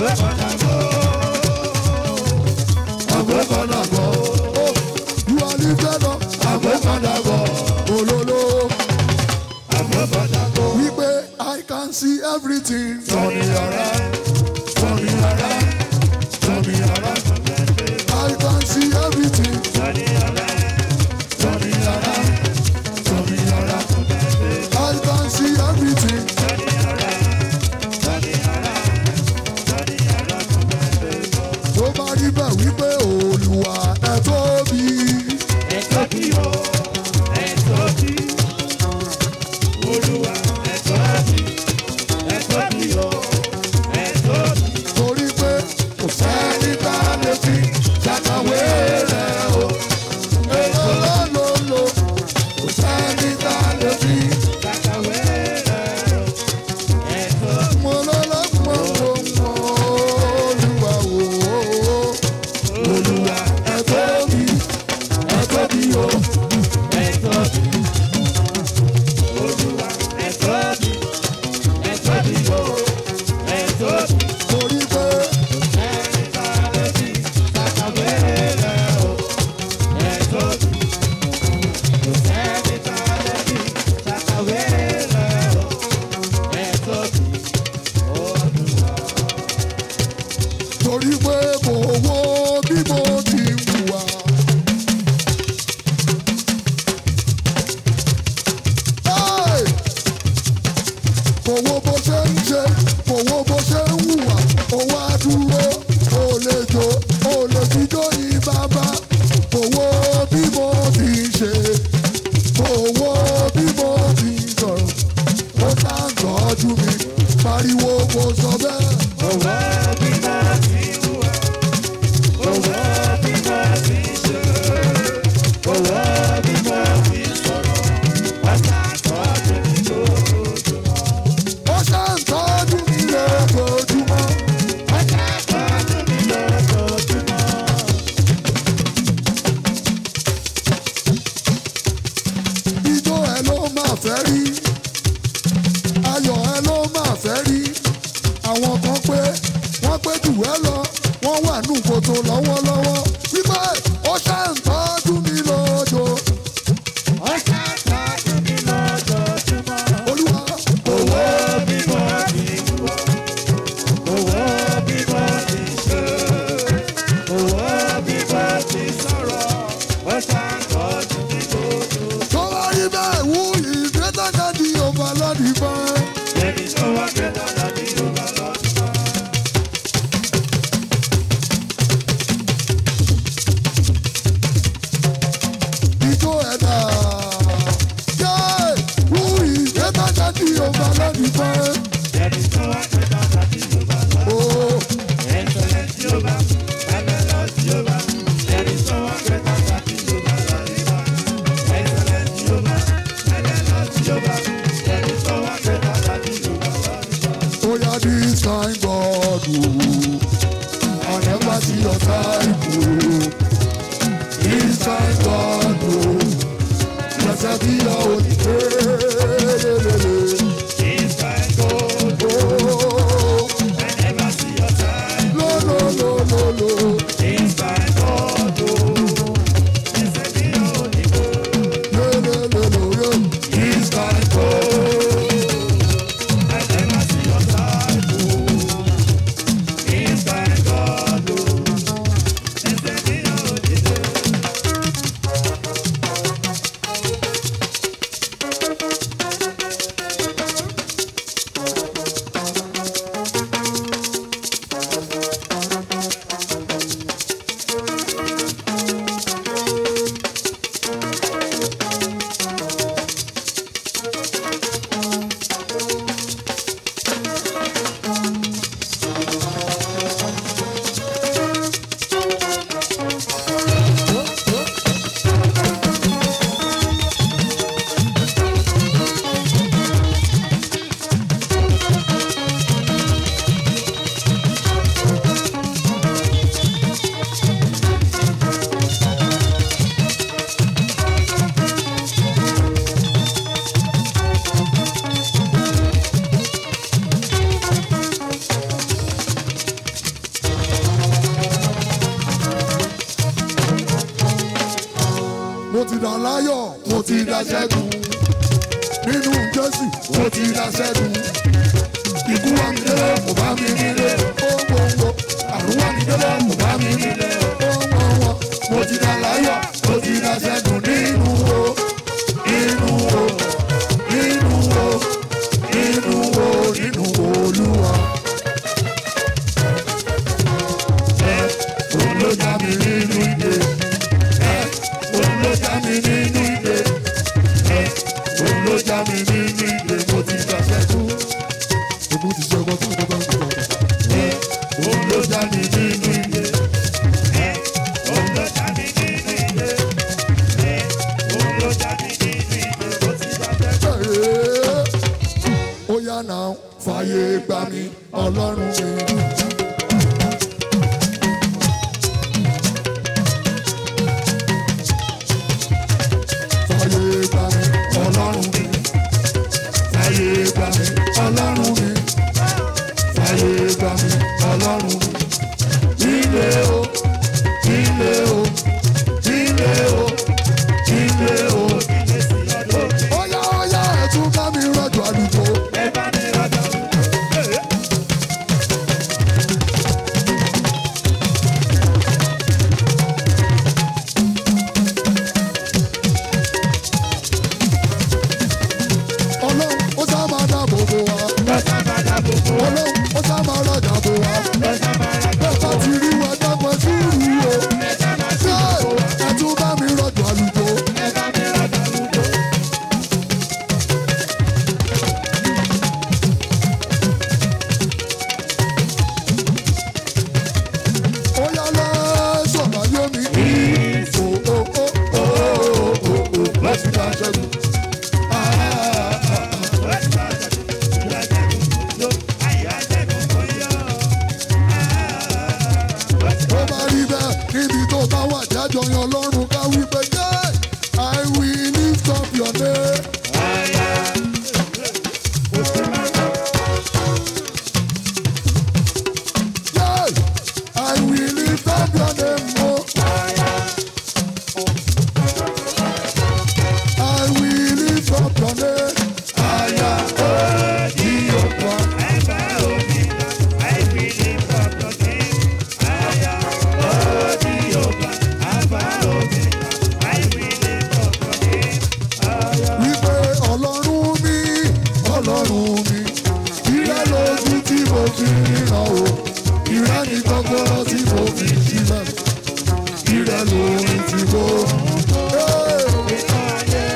Àgbẹ̀kọ̀dàgbọ̀. You are lifted up. Àgbẹ̀kọ̀dàgbọ̀. Olólò. Wípé I can see everything. Sọ̀rọ̀ yàrá. Sọ̀rọ̀ yàrá. Sọ̀rọ̀ yàrá. I can see everything. Sọ̀rọ̀ yàrá. Sọ̀rọ̀ yàrá. I can see everything. Tó bá rí bẹ́ẹ̀ wípé Olúwa ẹ tóbi. Torí pé kò sẹ́ni tá a lè fi ṣàkàwé rẹ̀ o. Èlò lọ́lọ́lọ́ kò sẹ́ni tá a lè fi. Mo lọ́lọ́ mọ̀ mọ̀ mọ̀ Olúwa o. Olúwa ẹ tóbi ẹ tóbi o. Torí pé torí pé mo wo bí mo ti ń wà. Hey! Mo wo bó ṣe ń ṣe, mo wo bó ṣe ń hùwà, mo wá dúró, o lè jó, o lè fi jó ní bàbá. Mo wo bí mo ti ń ṣe, mo wo bí mo ti ń sọ̀rọ̀, ó tá ń tọ́jú mi, pariwo kò sọ bẹ́ẹ̀. ó ṣe ń tọ́jú mi lójoojúmọ́. ijó ẹ ló máa fẹ́ rí ayọ̀ ẹ ló máa fẹ́ rí àwọn kan pé wọ́n pé jù ẹ lọ wọ́n wà nù kòtò lọ́wọ́lọ́wọ́ wípé ó ṣe ń tọ́jú mi lójó. olúwa Owó bímọ ti wọ̀, owó bímọ ti ṣe, owó bímọ ti sọ̀rọ̀, ó ṣàkóso ní gbogbo. tó bá rí bẹ́ẹ̀ wú ìgbésẹ̀ di ọba lọ́dún fún. Ẹni tó wá gbé dáadáa ní Yorùbá lọ́dún náà. ijó ẹ̀dá. Yé! Wú ìgbésẹ̀ di ọba lọ́dún fún. Ẹni tó wá gbé dáadáa ní Yorùbá lọ́dún náà. Oh. Ẹ̀ńtọ́lẹ̀ tí ó bá, ẹ̀mẹ́ lọ tí ó bá, ẹni tó wá gbé dáadáa ní Yorùbá lọ́dún náà. Ẹ̀ńtọ́lẹ̀ tí ó bá, ẹ̀mẹ́ lọ tí ó bá, ẹni tó wá gbé dáadáa ní Yorùbá lọ́dún náà. Oh yeah, this kind God, oh, I never see your type, oh. This kind God, oh, blessed be your holy name. This kind God, Oh, I never see your time. no, no, no, no, no. This kind God, oh, blessed be your holy name. No, no, no, no, no. This kind God, I never see your time. Oh, this kind God, oh, blessed be your holy name. dà láyọ̀ mo ti dá ṣẹ́gun nínú jésù mo ti dá ṣẹ́gun ikú wa mi délé kò bá mi nílé owó àrùn wa mi délé kò bá mi nílé owó mo ti dá láyọ̀ mo ti dá ṣẹ́gun nínú o nínú o nínú o nínú o nínú olúwa. òun ló já mi nínú ìdè òun ló já mi nínú ìdè òun ló já mi nínú ìdè mo ti dá ṣẹ́gun ogun ti ṣe ọgbọ́n tó ń bọ́ bá ń bọ̀. òun ló já mi nínú ìdè. Òun ló já mi nínú ilé. Òun ló já mi nínú ilé. Mo ti bá fẹ́ ó yá náà fàyè gbà mí ọlọ́run mi. fàyè gbà mí ọlọ́run mi. fàyè gbà mí ọlọ́run mi. fàyè gbà mí ọlọ́run mi. ilé o ilé o ilé o ilé o. ilé sí ọdún. ó yá ó yá ẹ̀ tún bá mi rọ̀jò àlùkò. Ẹ bá mi rọ́jò. ọlọ́run ó sá máa dáàbò bò wá. Lọ́sà máa dá gbogbo. ọlọ́run ó sá máa rọ̀jà bò wá. Lọ́sà máa rà bẹ́ẹ̀ bá ti rí wa dápẹ́ sùúrù o. Lọ́sà máa sí ṣé gbogbo. ẹ tún bá mi rọ̀jò àlùkò. Ẹ bá mi rọ́jò lùdò. ó yá lẹ́sọ̀ láyé mi. o o o o o o láti dá ṣẹ́gun. ó bá rí bẹ́ẹ̀ níbi tó bá wà jájọ yan ọlọ́run ká wí pé jẹ́ I will lift up your name. Yes, I will lift up your name. Oh. I will lift up your name. I am Jehovah. Wípé ọlọ́run mi, ọlọ́run mi, ìrẹ́ lójú tí mo fi ríran o, ìrẹ́ ní kọ́kọ́rọ́ tí mo fi sílẹ̀, ìrẹ́ lórí tí mo. Hey!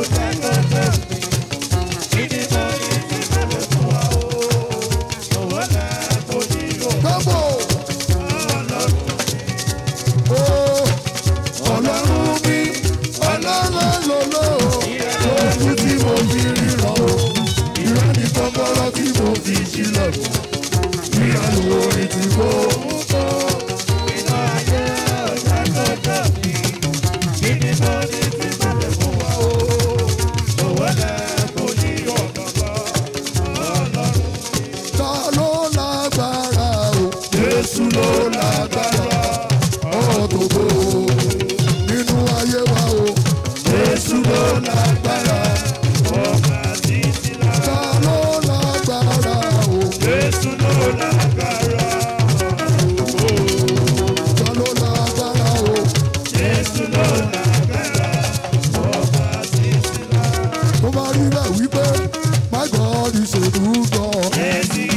Gbogbo. Oh, ọlọ́run mi ọlọ́run lòlò lójú tí mo fi ríran o ìrẹ́ ní kọ́kọ́rọ́ tí mo fi sílẹ̀ ìrẹ́ lórí tí mo. ta ló lágbára o Jésù ló lágbára ọ̀tọ̀gbọ̀ nínú ayé wa o Jésù ló lágbára ta ló lágbára o Jésù ló lágbára, ta ló lágbára o Jésù ló lágbára, ọba títí lá. tó bá rí bẹ́ẹ̀ wípé my God is a good God. Ẹ̀sì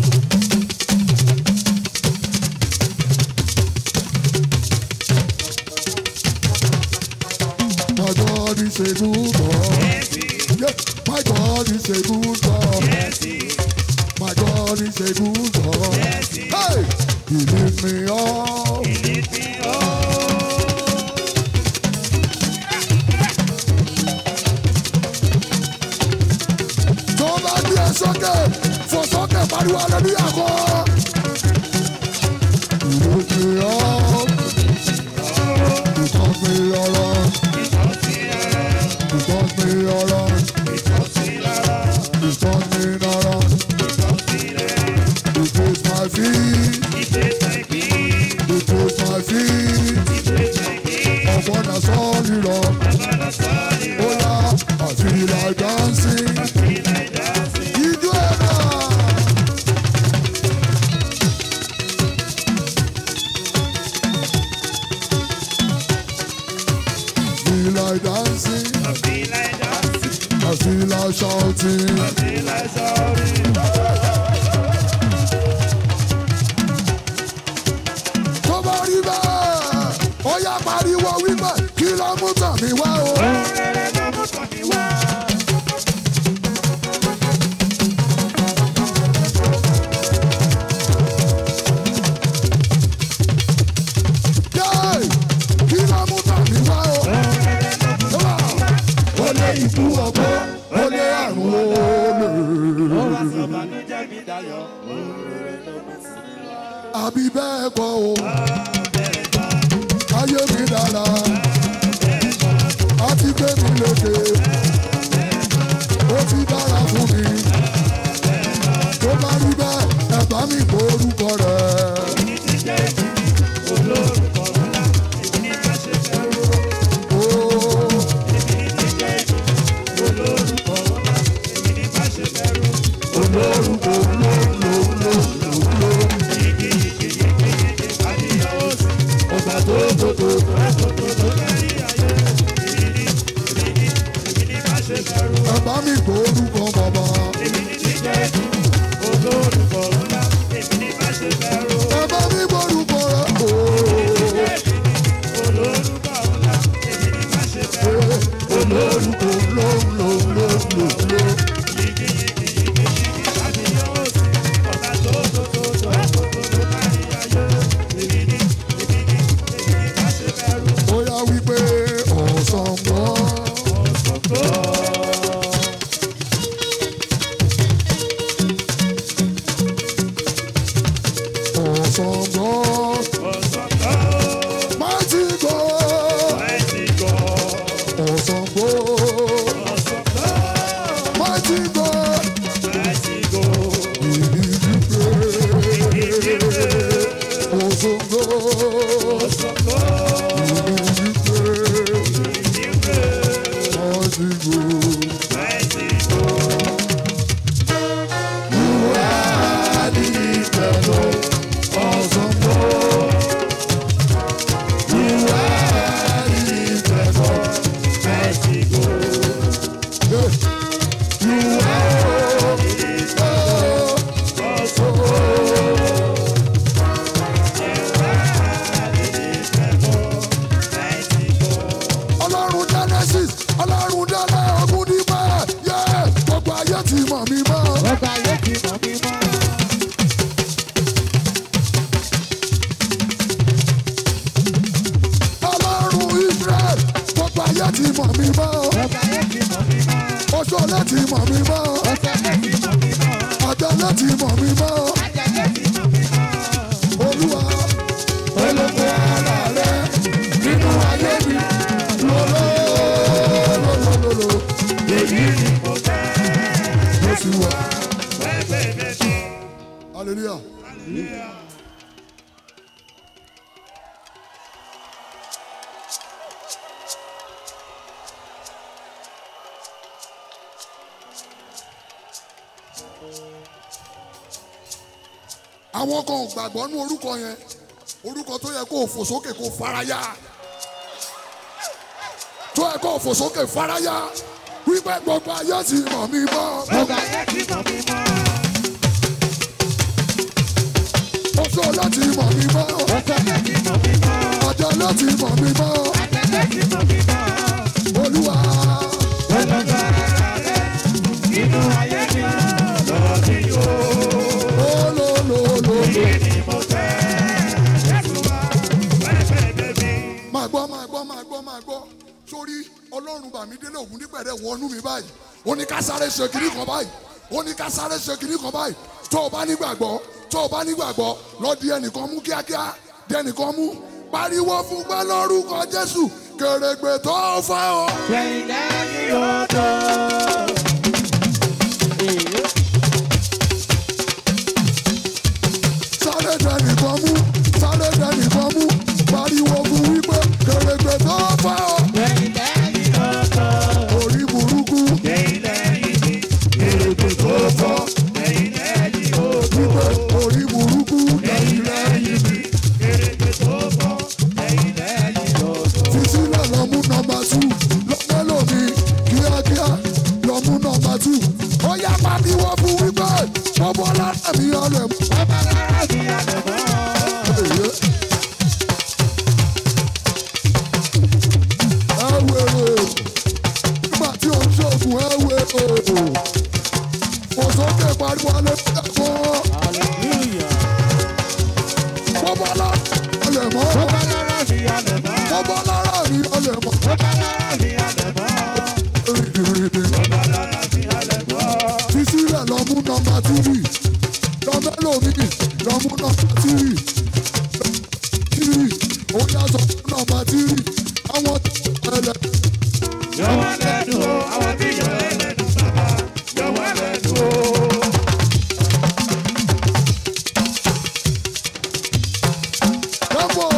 My God is a good God. ẹ̀sì Yeah, my God is a good God. ẹ̀sì My God is a good God. ẹ̀sì Hey, He lift me up. ìlítí ọ́. tó bá gbé ẹ sókè fò sókè pariwo aleluya kọ. ìlókè ọ́ ìtọ́gbé ọ̀rọ̀ Ìtọ́sí ara, ìtọ́gbé ọ̀rọ̀ ìtọ́sí lára, ìtọ́gbé ọ̀rọ̀ ìtọ́sí rẹ̀, ìgbésí my feet ìgbésẹ̀ ìbí, ìgbésí my feet ìgbésẹ̀ ìbí, ọ̀pọ̀ náà sọ́ọ̀lì rọ̀ ọba lọ feel like dancing. Ijó ẹ̀dá. Feel like dancing. I feel like shouting. Tó bá rí bẹ́ẹ̀, ó yá pariwo wípé kí ló mú tàn mí wá o. Yéé, kí ló mú tàn mí wá o. Ó lé ikú ọgbọ́n, ó lé àrùn olè. Àbí bẹ́ẹ̀ kọ́ o. Ayé mi dára. A ti gbé mi lókè. Ó ti dára fún mi. Tó bá rí bẹ́ẹ̀, ẹ bá mi kó orúkọ rẹ̀. Ó olórúkọ olórúkọ ọba tó tó tó ẹ bá mi kó orúkọ bàbá. Ẹ bá mi kó orúkọ rẹ̀. Olórúkọ olórúkọ ó yá wípé ọ̀sán mọ́. Ọ̀sán mọ́. Mighty God. Ọ̀sán mọ́. Mighty God. Ọ̀sán mọ́. Mighty God. Ọ̀sán mọ́. ọlọ́run genesis ọlọ́run dẹ́lẹ̀ ogun nípa yẹ gbogbo ayé ti mọ̀ mí mọ́. ọlọ́run israel gbogbo ayé ti mọ̀ mí mọ́. oṣoolé ti mọ̀ mí mọ́. àjọlé ti mọ̀ mí mọ́. olúwa olóko ara rẹ nínú ayé mi lọ́lọ́lọ́lọ́lọ́ èyí ni mo sì wà. hallelujah. àwọn kan ò gbàgbọ́ nú orúkọ yẹn orúkọ tó yẹ kó o fò sókè kó o faraya tó yẹ kó o fò sókè faraya wípé gbogbo ayé ti mọ̀ mí mọ́ oṣù láti mọ̀ mí mọ́ ọjọ́ láti mọ̀ mí mọ́ olúwa olólùlù máa gbọ́ máa gbọ́ máa gbọ́ máa gbọ́ sórí ọlọ́run bàmídélé ògùn nípẹ̀rẹ̀ wọnú mi báyìí ó ní ká sáré ṣe kiri kan báyìí ó ní ká sáré ṣe kiri kan báyìí tó o bá nígbàgbọ́ tó o bá nígbàgbọ́ lọ di ẹnìkan mú kíákíá di ẹnìkan mú pariwo fún pé lórúkọ jésù kèrègbè tó fà ọ́. sáré dẹnìkan mú sáré dẹnìkan mú pariwo fún wípé kèrègbè tó fà ọ́. orí burúkú sọ fún nọmba tírì àwọn tó ẹlẹ. Yọ wọ́n lẹ́nu o, àwọn tí yọ ẹ́ lẹ́nu bàbá. Yọ wọ́n lẹ́nu o. Dẹ́gbò.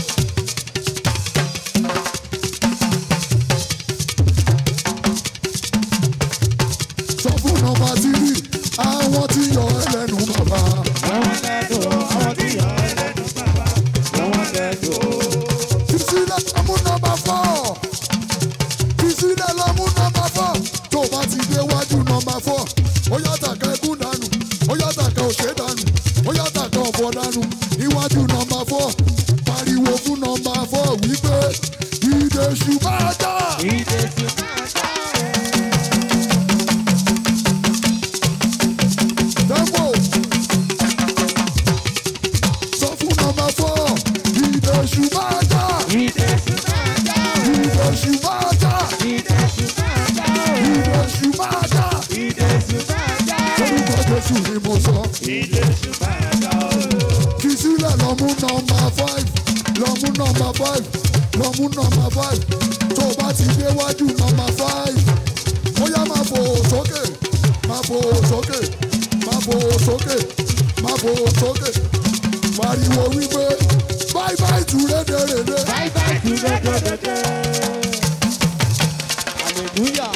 sọ fún nọmba tírì àwọn tí yọ ẹlẹ́nu bàbá. Yọ wọ́n lẹ́nu o, àwọn tí yọ ẹ́ lẹ́nu bàbá. Yọ wọ́n lẹ́nu o. Fisílẹ̀ lọ mú nọmba fọ́. Fisílẹ̀ lọ mú nọmba fọ́. Tó o bá ti dé wájú nọmba fọ́. Ó yàtà ká ẹkún dànù. Ó yàtà ká òṣè dànù. Ó yàtà ká ọ̀fọ̀ dànù. Níwájú nọmba fọ́. Pariwo fún nọmba fọ́ wípé ìdè ṣùgbọ́n ajá. Ìdè tí máa dá ẹ̀. Dẹ́gbò. Sọ fún nọmba fọ́. Ìdè ṣùgbọ́n ajá. Ìdè tí máa dá ẹ̀. Ìdè ṣùgbọ́n ajá. Ìdè tí máa dá ẹ̀. Ìdè ṣùgbọ́n ajá. Ìdè tí máa dá ẹ̀. Orúkọ Jésù ni mo sọ. Ìdè tí máa dá ẹ̀. fi sílẹ̀ lọ mú nọmba five lọ mú nọmba five lọ mú nọmba five tó o bá ti déwájú nọmba five ó yá máa fò sókè máa fò sókè máa fò sókè máa fò sókè pariwo wípé bye bye tu rédèrèdè Bye bye to the good Hallelujah.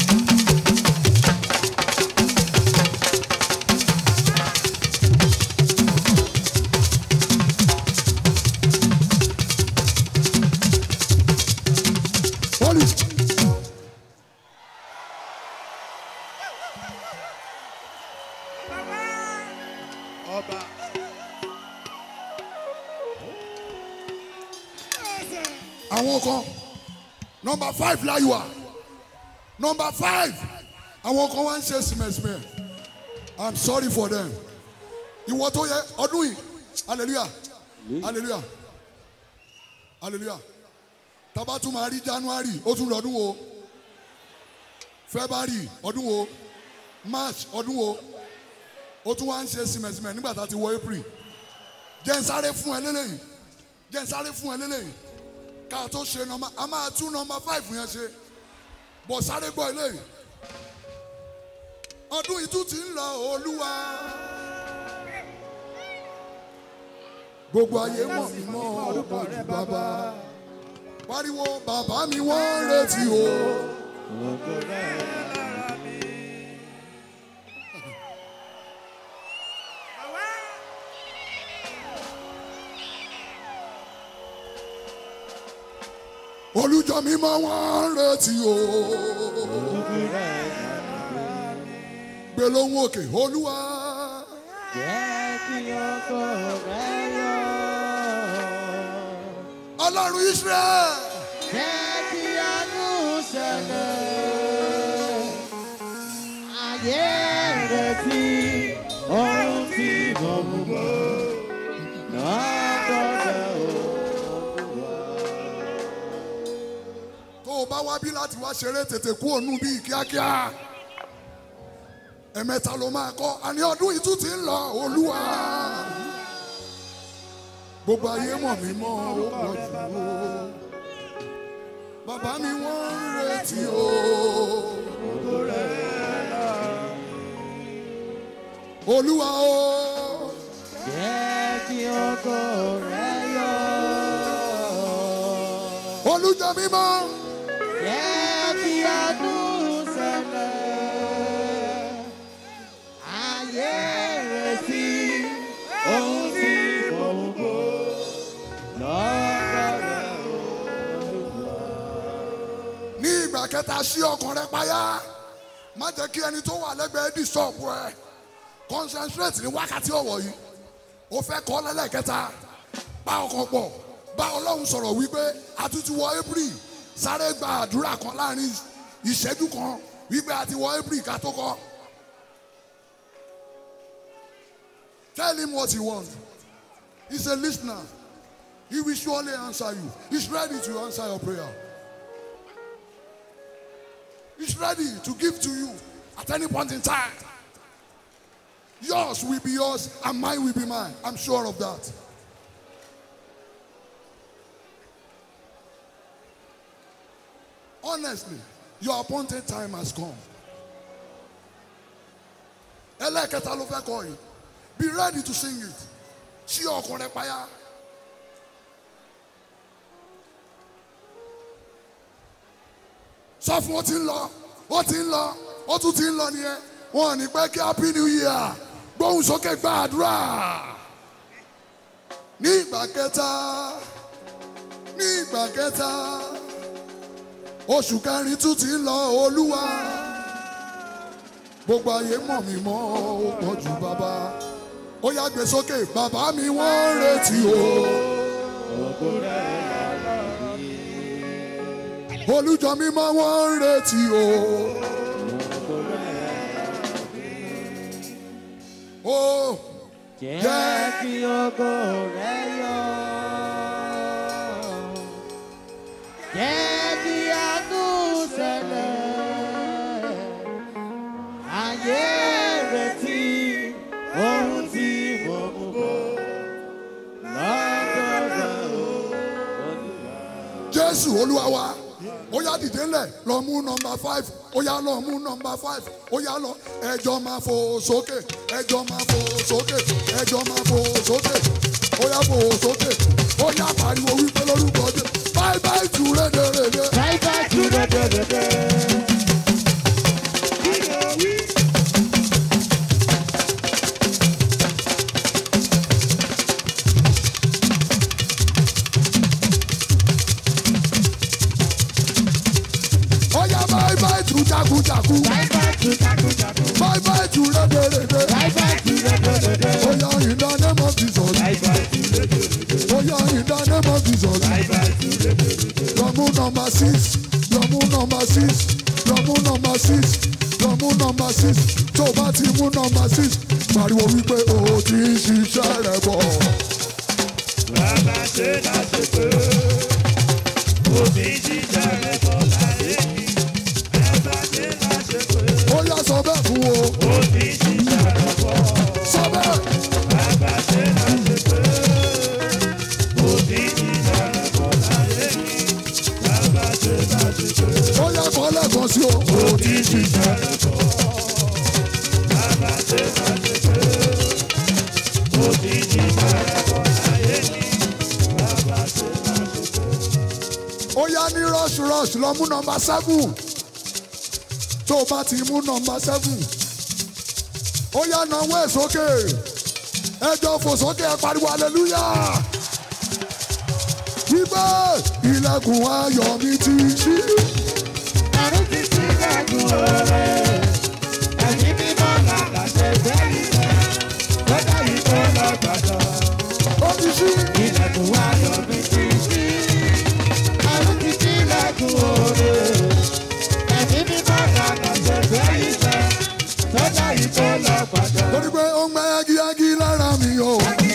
holy Ọba. àwọn kan nọmba five láyò wá nọmba five àwọn kan wá ń ṣe sìmẹ̀sìmẹ̀ i'm sorry for them ìwọ tó yẹ ọdún yìí hallelujah hallelujah hallelujah tábà tún máa rí january ó tún lọ́dún wo february ọdún wo march ọdún wo ó tún wá ń ṣe sìmẹ̀sìmẹ̀ nígbà tá a ti wọ april jẹ́ ń sáré fún ẹ lélẹ́yìn jẹ́ ń sáré fún ẹ lélẹ́yìn ká tó ṣe nọmba a máa tún nọmba five yẹn ṣe bọ̀ sáré gbọ́ eléyìí ọdún ìtú ti ń lọ olúwa gbogbo ayé mọ̀ mí mọ́ ọ̀pọ̀ jù bàbá pariwo bàbá mi wọ́n ń retí o olùjọ mi mọ́ wọ́n ń retí o gbé lóhùn òkè olúwa Jẹ́ kí ọkọ rẹ̀ yọ. ọlọ́run israel Jẹ́ kí àánú ṣẹlẹ̀. Ayé rẹ̀ tí ohun tí mo mú bọ̀. Lọ́dọọdẹ o. tó o bá wá bí láti wá ṣeré tètè kú ònú bíi kíákíá ẹ̀mẹ́ta ló máa kọ́ àní ọdún yìí tún ti ń lọ olúwa gbogbo ayé mọ̀ mí mọ́ ó pọ̀ jù o bàbá mi wọ́n ń retí o olúwa o Jẹ́ kí ọkọ rẹ̀ yọ. olùjọ mímọ́ Jẹ́ kí àánú ṣẹlẹ̀. Ayé rẹ̀ sí ohun tí kò ń bọ̀. Lọ́dọọdẹ o. ní ìgbà kẹta sí ọkàn rẹ payá má jẹ́ kí ẹni tó wà lẹ́gbẹ̀ẹ́ dì sọ́ọ̀bù ẹ concentrate ní wákàtí ọ̀wọ̀ yìí o fẹ́ kọ́ lẹ́lẹ́kẹta bá ọkàn pọ̀ bá ọlọ́run sọ̀rọ̀ wípé a tún ti wọ april sáré gba àdúrà kan láàrin ìṣẹ́jú kan wípé a ti wọ april ká tó kọ́ tell him what he want he's a listener he will surely answer you he's ready to answer your prayer. He's ready to give to you at any point in time. Yours will be yours and mine will be mine. I'm sure of that. honestly your appointed time has come. ẹlẹ́ẹ̀kẹta ló fẹ́ kọ yìí be ready to sing it ṣí ọkàn rẹ payá. sọ fún ó ti ń lọ ó ti ń lọ ó tún ti ń lọ nìyẹn wọn ò ní pẹ́ kí happy new year gbóhùn sókè gba àdúrà ní ìgbà kẹta ní ìgbà kẹta oṣù kẹrin tún ti ń lọ olúwa gbogbo ayé mọ̀ mí mọ́ ó pọ̀ jù bàbá ó yá gbé sókè bàbá mi wọ́n ń retí o. olùjọ mímọ́ wọ́n ń retí o. ó Jẹ́ kí ògo rẹ̀ yọ. Jẹ́ kí àánú ṣẹlẹ̀. Ayé retí ohun tí mo mú bọ̀. Lọ́dọ̀ rẹ̀ o, Olúwa. jésù olúwa wa ó yá dìde ńlẹ̀ lọ mú nọmba five ó yá lọ mú nọmba five ó yá lọ ẹjọ́ máa fò sókè ẹjọ́ máa fò sókè ẹjọ́ máa fò sókè ó yá fò sókè ó yá pariwo wípé lórúkọ jẹ báyìí báyìí tù rédèrèdè. Bye bye to the the the ó yá báyìí báyìí tù jákujàku Bye bye to Jago Jago. báyìí báyìí tù rédèrèdè. Bye bye to the the the the. ó yá in the name of Jesus. Bye bye to the the the. ó yá in the name of Jesus. Bye bye to the the the. lọ́mú nọmba six lọ́mú nọmba six lọ́mú nọmba six lọ́mú nọmba six tó o bá ti mú nọmba six pariwo wípé o ti ń ṣiṣẹ́ rẹ bọ̀. Bàbá ṣe láṣẹ pé òbí jíjà rẹ̀ bọ̀ láyé mi. Bàbá ṣe láṣẹ pé ó yá sọ bẹ́ẹ̀ fún o òbí jíjà rẹ̀ bọ̀. sọ bẹ́ẹ̀ Bàbá ṣe láṣẹ pé òbí jíjà rẹ̀ bọ̀ láyé mi. Bàbá ṣe láṣẹ pé ó yá kọ́ lẹ́ẹ̀kan sí o. o ti ń ṣiṣẹ́ rẹ bọ̀. bàbá ṣe láṣẹ pé òbí jíjà rẹ̀ bọ̀ láyé mi. Bàbá ṣe láṣẹ pé. ó yá ní rush rush lọ mú nọmba seven tó o bá ti mú nọmba seven ó yá náwó ẹ̀ sókè ẹjọ́ fò sókè ẹ pariwo hallelujah wípé ilẹ̀kùn ayọ̀ mi ti ṣí Àrùn ti sí lẹ́gùn ọ̀rẹ́. Ẹ̀yin mímọ́ làlà ṣe fẹ́ ilẹ̀. Lọ́dọ̀ yìí tó lọ gbàdọ̀. ó ti ṣí Ilẹ̀kùn ayọ̀ mi ti ṣí. Àrùn ti sí lẹ́gùn ọ̀rẹ́. Ẹ̀yin mímọ́ làlà ṣe fẹ́ ilẹ̀. Lọ́dọ̀ yìí tó lọ gbàdọ̀. torí pé ó ń gbẹ́ yagiyagi lára mi o ó ń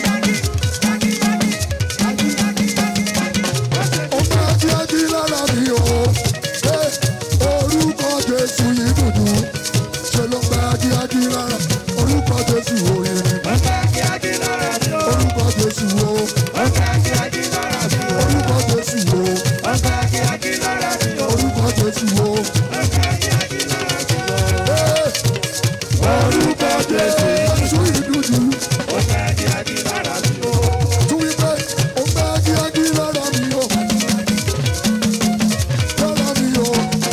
gbẹ́ yagiyagi lára mi o Ẹ, orúkọ Jésù yìí dùdú ṣe ló ń gbẹ́ yagiyagi lára orúkọ Jésù òye ni Ọ̀gá kí á kí lára mi o. orúkọ Jésù o Ọ̀gá kí á kí lára mi o. orúkọ Jésù o Ọ̀gá kí á kí lára mi o. orúkọ Jésù o Ọ̀gá kí á kí lára mi o. Ẹ, orúkọ Jésù Jésù yìí dùdú Ọ̀gá kí á kí lára mi o. tún wípé ó ń gbẹ́ yagiyagi lára mi o lára mi o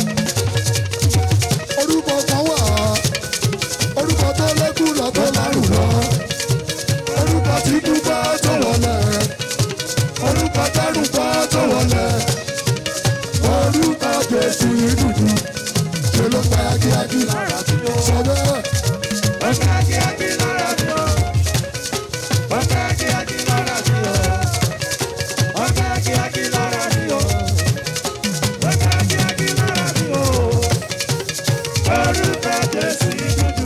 orúkọ kan wà orúkọ tó lékún lọ tó lárùn lọ orúkọ tí dúpẹ́ tó wọlé orúkọ tẹ́rù pa tó wọlé orúkọ Jésù yìí dùdú ṣe ló pa yagiyagi sọ bẹ́ẹ̀. Ọ̀gá kí á kí lára mi o. Ọ̀gá kí á kí lára mi o. Ọ̀gá kí á kí lára mi o. Ọ̀gá kí á kí lára mi o. Orúkọ Jésù dúdú.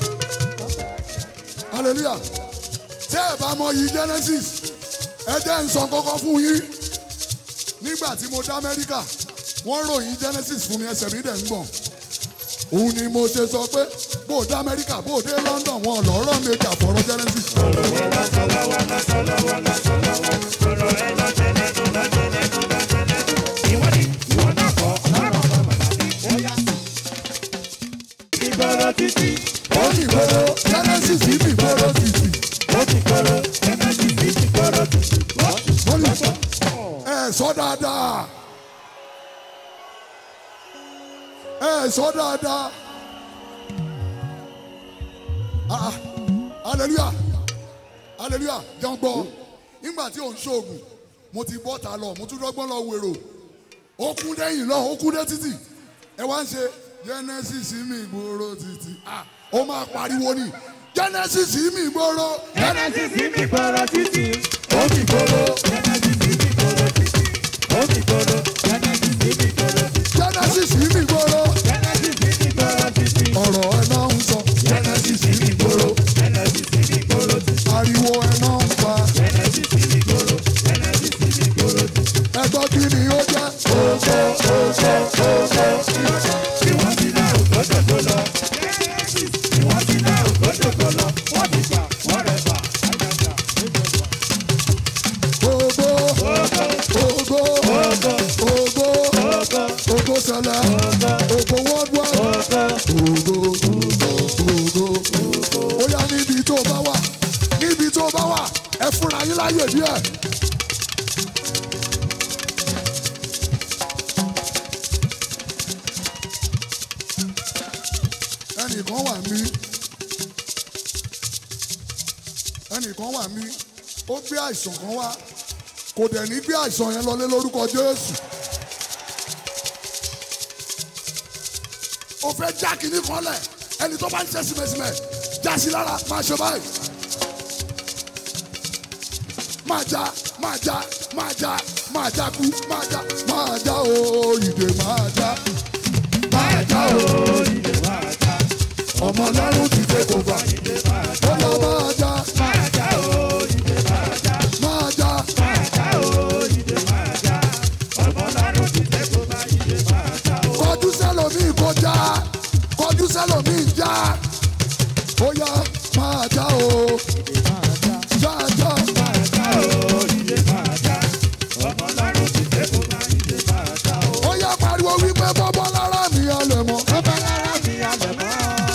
hallelujah tẹ́ ẹ bá mọ yìí genesis ẹ jẹ́ ń sọ kọ́kọ́ fún yín nígbà tí mo dé amẹ́ríkà wọ́n ròyìn genesis fún mi ẹsẹ̀ mi dẹ̀ ń gbọ̀n òun ni mo ṣe sọ pé bó o dé amẹ́ríkà bó o dé london wọn lọ́rọ̀ méjì àfọ̀rọ̀ genesis Ìwọ ni ìwọ náà kọ́ ọlọ́run bàbá. sọ dáadáa ẹ sọ dáadáa ah hallelujah hallelujah jẹun gbọ́ nígbà tí ò ń ṣoògùn mo ti bọ́ ta lọ mo tún dọ́gbọ́n lọ wèrò ó kún dẹ́yìn lọ ó kún dé títì ẹ wá ń ṣe genesis mi gbòòrò títì ah ó máa pariwo ni genesis mi gbòòrò Genesis mi gbòòrò títì, ó mi gbòòrò. Genesis mi gbòòrò títì, ó mi gbòòrò. Genesis mi gbòòrò títì, genesis mi gbòòrò Genesis mi gbòòrò títì. ọ̀rọ̀ ẹ̀ náà ń sọ Genesis mi gbòòrò. Genesis mi gbòòrò títì. ariwo ẹ̀ náà ń pa Genesis mi gbòòrò. Genesis mi gbòòrò títì. ẹgbọ́n kí ni ó jẹ́ Tí wọ́n ti dá ògbódò tó lọ. Genesis tí wọ́n ti dá ògbódò tó lọ. Wọ́n ti gbà, wọ́n rẹ̀ bà. Àjàjà, ìjọba. ògo ògo ògo ògo sẹlẹ̀ ògo worldwide ògo ògo ó yá níbi tó bá wà níbi tó bá wà ẹ fúnra yín láyè díẹ̀. ẹnìkan wà mí ẹnìkan wà mí ó gbé àìsàn kan wá kò dẹ̀ ní gbé àìsàn yẹn lọlé lórúkọ Jésù. ó fẹ́ já kínní kan lẹ̀ ẹni tó bá ń ṣe símẹ́símẹ́ já sí lára máa ṣe báyìí. máa já máa já máa já máa já kú máa já máa já o ìdè máa já máa já o Ìdè máa já, ọmọ ọlọ́run ti dé kó bá ìdè máa já, ó lọ máa já máa já o, ìdè máa já. máa já Máa já o, ìdè máa já. Ọmọ Ọlọ́run ti dé kó bá ìdè máa já o. kọjú sẹ́lòmíì kó já kọjú sẹ́lòmíì já ó yá máa já o já já Máa já o, ìdè máa já. Ọmọ Ọlọ́run ti dé kó bá ìdè máa já o. ó yá pariwo wípé bọ́bọ́ lára mi ọlẹ̀ mọ́ Ọba lára mi alẹ̀ mọ́.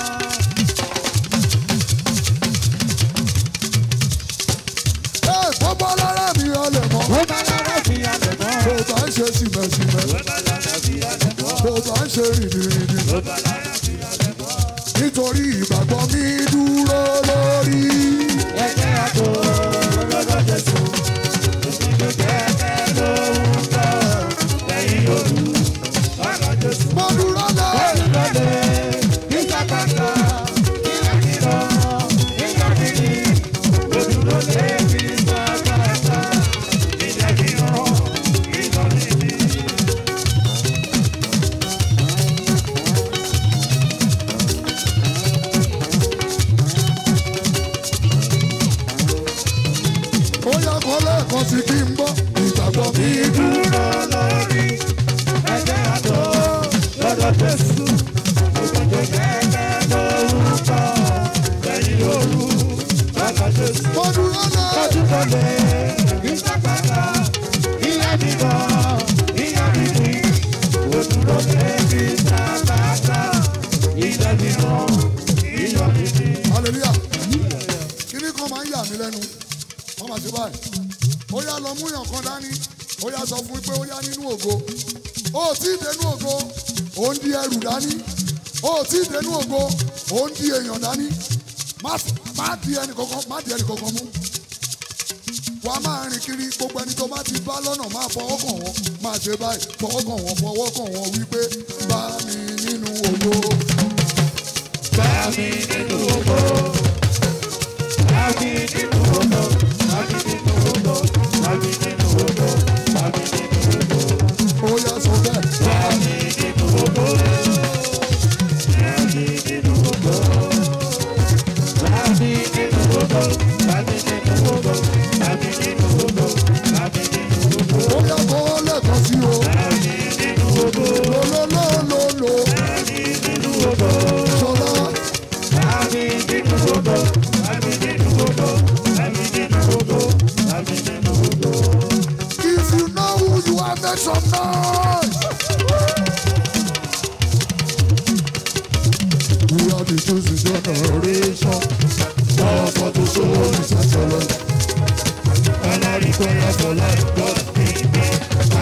ẹ bọ́bọ́ lára mi ọlẹ̀ mọ́ Ọba lára mi alẹ̀ mọ́. bó bá ń ṣe símẹ́símẹ́ Ọba lára mi alẹ̀ mọ́. bó bá ń ṣe rìndìrìndì Ọba lára mi alẹ̀ mọ́. nítorí ìgbàgbọ́ mi dúró lórí. Ẹ̀jẹ̀ àtò lọ́dọ̀ Jésù. Òṣìṣẹ́ kẹ̀kẹ́ ló ń bọ̀. Lẹ́yìn òru, ọ̀rọ̀ Jésù. mo dúró lé Olùdókè, ìsàkàtà, ìyàkìrọ̀, ìyàkìrì. Olùdókè, ìsàkàtà, ìyàkìrọ̀, ìyàkìrì. ó yá kọ́ lẹ́ẹ̀kan sí kí n gbọ́ ìgbàgbọ́ mi dúró. Dúró lórí ẹ̀jẹ̀ àtò lọ́dọ̀ Jésù. Òṣìṣẹ́ kẹ̀kẹ́ ló ń bọ̀. Lẹ́yìn òru, ọ̀rọ̀ Jésù. mo dúró lé. Ojúbọlé, ìsàkàtà, ìyàbíbọ̀, ìyàbíbí, òdúrókè, ìsàkàtà, ìyàbíbọ̀, ìyàbíbí. hallelujah kíní kan máa ń yà mí lẹ́nu wọ́n máa ṣe báyìí ó yá lọ mú yàn kan dání ó yá sọ fún mi pé ó yá nínú ògo ó tí ì dénú ògo ó ń di ẹrù dání ó tí ì dénú ògo ó ń di èèyàn dání má f- má di ẹnì kankan má di ẹnì kankan mú wàá máa rìn kiri gbogbo ẹni tó bá ti bá lọ́nà máa fọwọ́ kàn wọ́n máa ṣe báyìí fọwọ́ kàn wọ́n fọwọ́ kàn wọ́n wípé bá mi nínú ògo. Bá mi nínú ògo, bá mi nínú ògo, bá mi nínú ògo, bá mi nínú ògo, bá mi nínú ògo. ó yá sọ bẹ́ẹ̀. Bá mi nínú ògo, bá mi nínú ògo, bá mi nínú ògo, bá mi nínú ògo, bá mi nínú ògo, bá mi nínú ògo. ó yá kọ́ lẹ́ẹ̀kan sí o. lololololo ṣọlá if you know who you are make some noise. we are the chosen generation power for the soul is excellent.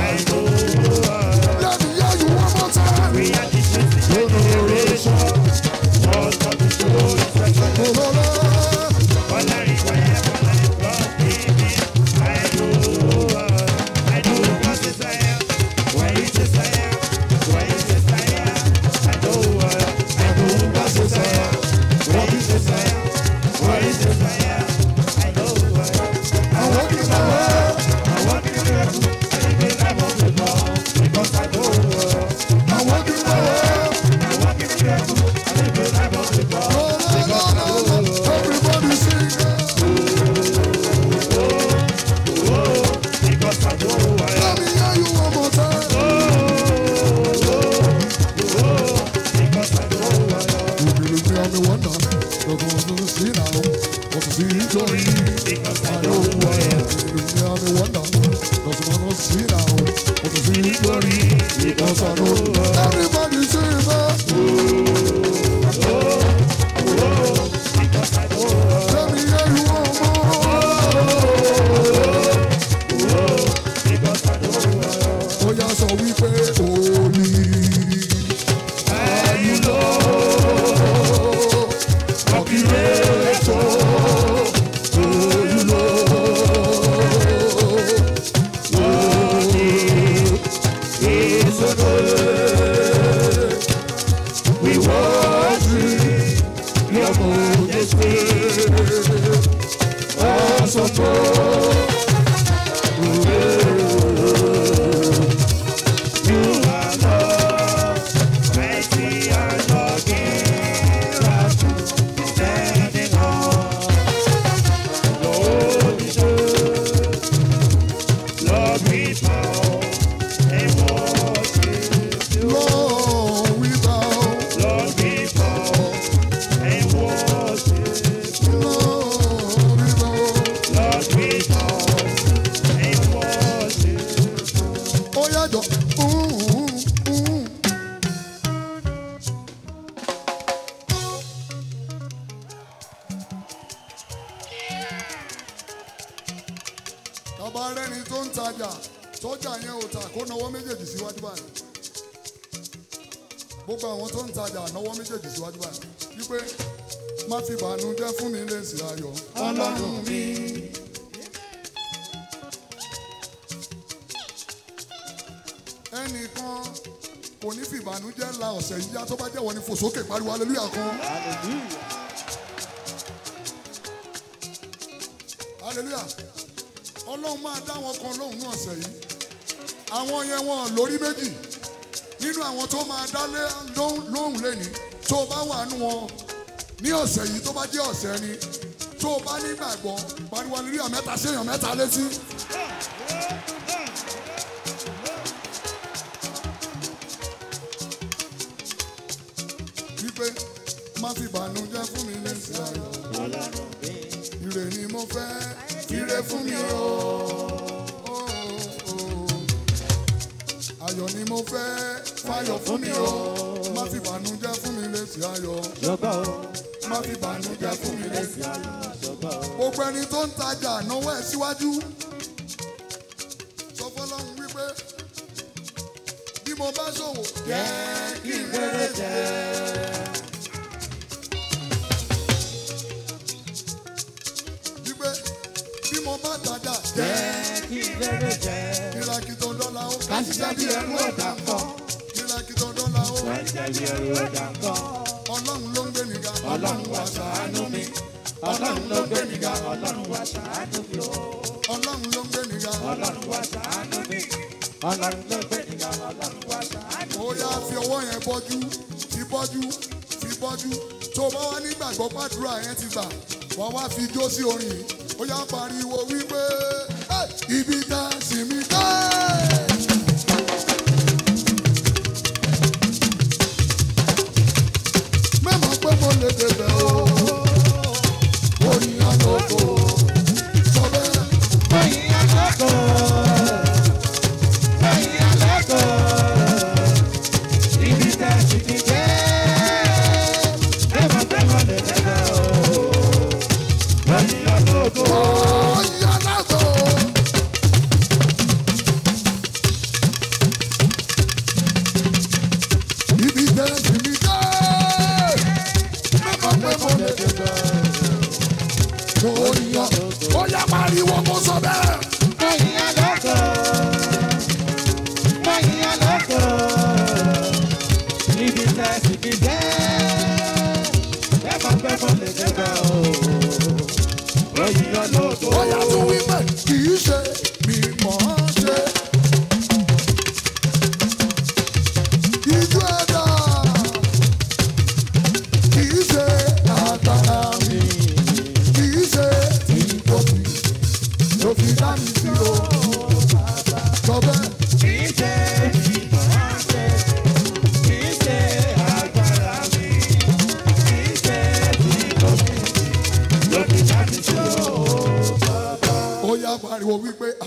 síra o kò tó sí nítorí ìkọsọ̀nù. everybody say bẹ́ẹ̀. Lẹ́mi yẹ ìwọ mọ́. Ó yá sọ wípé òní. Ayúlọ. Ọ̀kìlẹ̀ tó. Olúlo. Òní. Ìsọdọ̀. Wíwọ́ọ̀sì. Yọ̀mọ̀ Jésù. Ọ̀sọ̀tọ̀. Lord, we bow. Lord, we bow. Ó yàjọ. Bàbá rẹ́ni tó ń tajà tọ́jà yẹn ò tà kó nawọ́ méjèèjì síwájú báyìí. Gbogbo àwọn tó ń tajà nawọ́ méjèèjì síwájú báyìí. Wípé má fi bànújẹ́ fún mi lè sí ayọ̀. Ọlọ́run mi. ẹnìkan kò ní fi ìbànújẹ́ la ọ̀sẹ̀ yìí yá tó bá jẹ́wọ́ ní fòsókè pariwo aleluya kan. aleluya ọlọ́run máa dá wọn kan lóhùn ní ọ̀sẹ̀ yìí àwọn yẹn wọn lórí méjì nínú àwọn tó máa dá lé- lóhùn lóhùn lẹ́ni tó bá wà nù wọn ní ọ̀sẹ̀ yìí tó bá jẹ́ ọ̀sẹ̀ ni tó bá nígbàgbọ́ pariwo aleluya mẹ́ta séèyàn mẹ́ta létí. wípé má fi ìbànújẹ́ fún mi lẹ́sìn ayọ̀. Ire ni mo fẹ́, ire fún mi o. Oh, oh. Ayọ̀ ni mo fẹ́, fayọ̀ fún mi o. Má fi ìbànújẹ́ fún mi lẹ́sìn ayọ̀. Má fi ìbànújẹ́ fún mi lẹ́sìn ayọ̀. Gbogbo ẹni tó ń tajà náwó ẹ̀ síwájú. Sọ fọlọ́run wípé bí mo bá ṣòwò jẹ́ kí n rere jẹ́. wípé bí mo bá tajà jẹ́ kìràkìtò dọ́là ó kásìṣẹ́ bí ẹrú ọ̀dà kan kìràkìtò dọ́là ó ọlọ́run ló ń gbé mi ga ọlọ́run wá ṣàánú mi ọlọ́run ló ń gbé mi ga ọlọ́run wá ṣàánú mi ọlọ́run ló ń gbé mi ga ọlọ́run wá ṣàánú mi ó yá fi ọwọ́ yẹn bọ́jú fi bọ́jú fi bọ́jú tó bá wá nígbàgbọ́ pàdúrà yẹn ti gbà wá wá fi jó sí orin yìí ó yá pariwo wípé "Hey, ibi tá a sì mí dé. mẹ́mọ̀ pé mo lè débẹ̀ o orin àlọ́kọ̀ sọ bẹ́ẹ̀. Oyin àlọ́kọ̀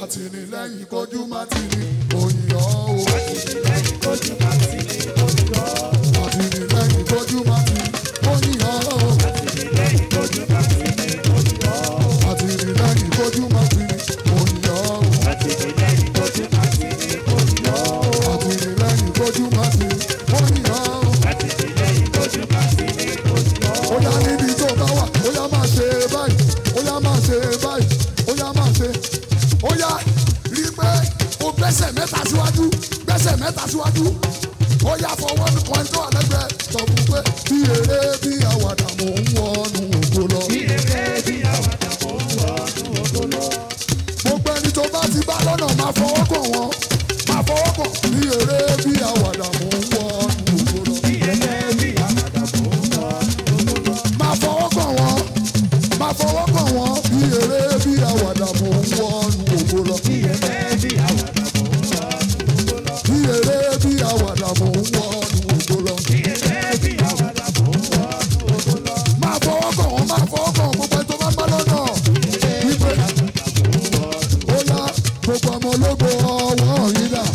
àtìlẹ́yìn kojú má ti ní òyìnbó o. àtìlẹ́yìn kojú máa ti ní olùyọ́. àtìlẹ́yìn kojú má ti ní òyìnbó o. àtìlẹ́yìn kojú máa ti ní olùyọ́. àtìlẹ́yìn kojú má ti ní òyìnbó o. àtìlẹ́yìn kojú máa ti ní olùyọ́. àtìlẹ́yìn kojú má ti ní òyìnbó o. àtìlẹ́yìn kojú máa ti ní olùyọ́. ó yá níbi tó bá wà ó yá máa ṣe báyìí ó yá máa ṣe báyìí ó yá máa ṣe ó yá rí i pé o gbẹ́sẹ̀ mẹ́ta síwájú gbẹ́sẹ̀ mẹ́ta síwájú ó yá fọwọ́ kan tó wà lẹ́gbẹ̀ẹ́ sọ fún pé bí eré bí àwàdà mò ń wọnú ògo lọ. bí eré bí àwàdà mò ń wọnú ògo lọ. gbogbo ẹni tó bá ti bá lọ́nà máa fọwọ́ kàn wọ́n máa fọwọ́ kàn bí eré bí àwàdà mò ń wọnú ògo lọ. bí eré bí àwàdà mò ń wọnú ògo lọ. máa fọwọ́ kàn wọ́n máa fọwọ́ kàn wọ́n bí eré bí àwàdà mò ń wọnú ògo lọ. bí eré bí àwàdà mò ń wọnú ògo lọ. bí eré bí àwàdà mò ń wọnú ògo lọ. bí eré bí àwàdà mò ń wọnú ògo lọ. máa fọwọ́ kàn wọ́n máa fọwọ́ kàn wọ́n gbogbo ẹni tó bá ń bá lọ́nà wípé ó yá gbogbo ọmọ ológo ọwọ́ yìí dà.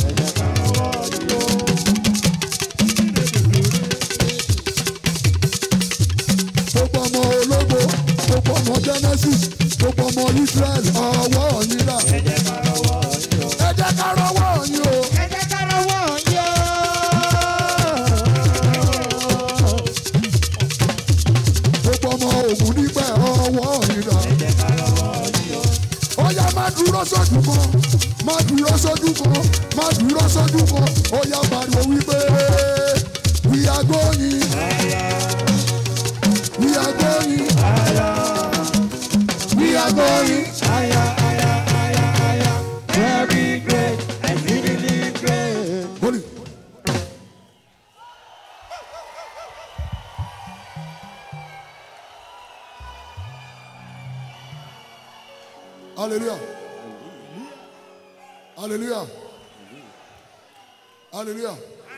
gbogbo ọmọ ológo gbogbo ọmọ genesis gbogbo ọmọ israel ọwọ́ yìí dà. ẹ jẹ́ ká rọwọ́ yín o. ẹ jẹ́ ká lọ́wọ́ yín. gbogbo ọmọ ògùn nípẹ̀ ọwọ́ yìí dà. ó yá má dúró sójú kan má dúró sójú kan má dúró sójú kan ó yá pariwo wípé we are going we are going we are going. Aya, aya, aya, aya. Very great, exceedingly great. Holy. Hallelujah. Hallelujah. Hallelujah.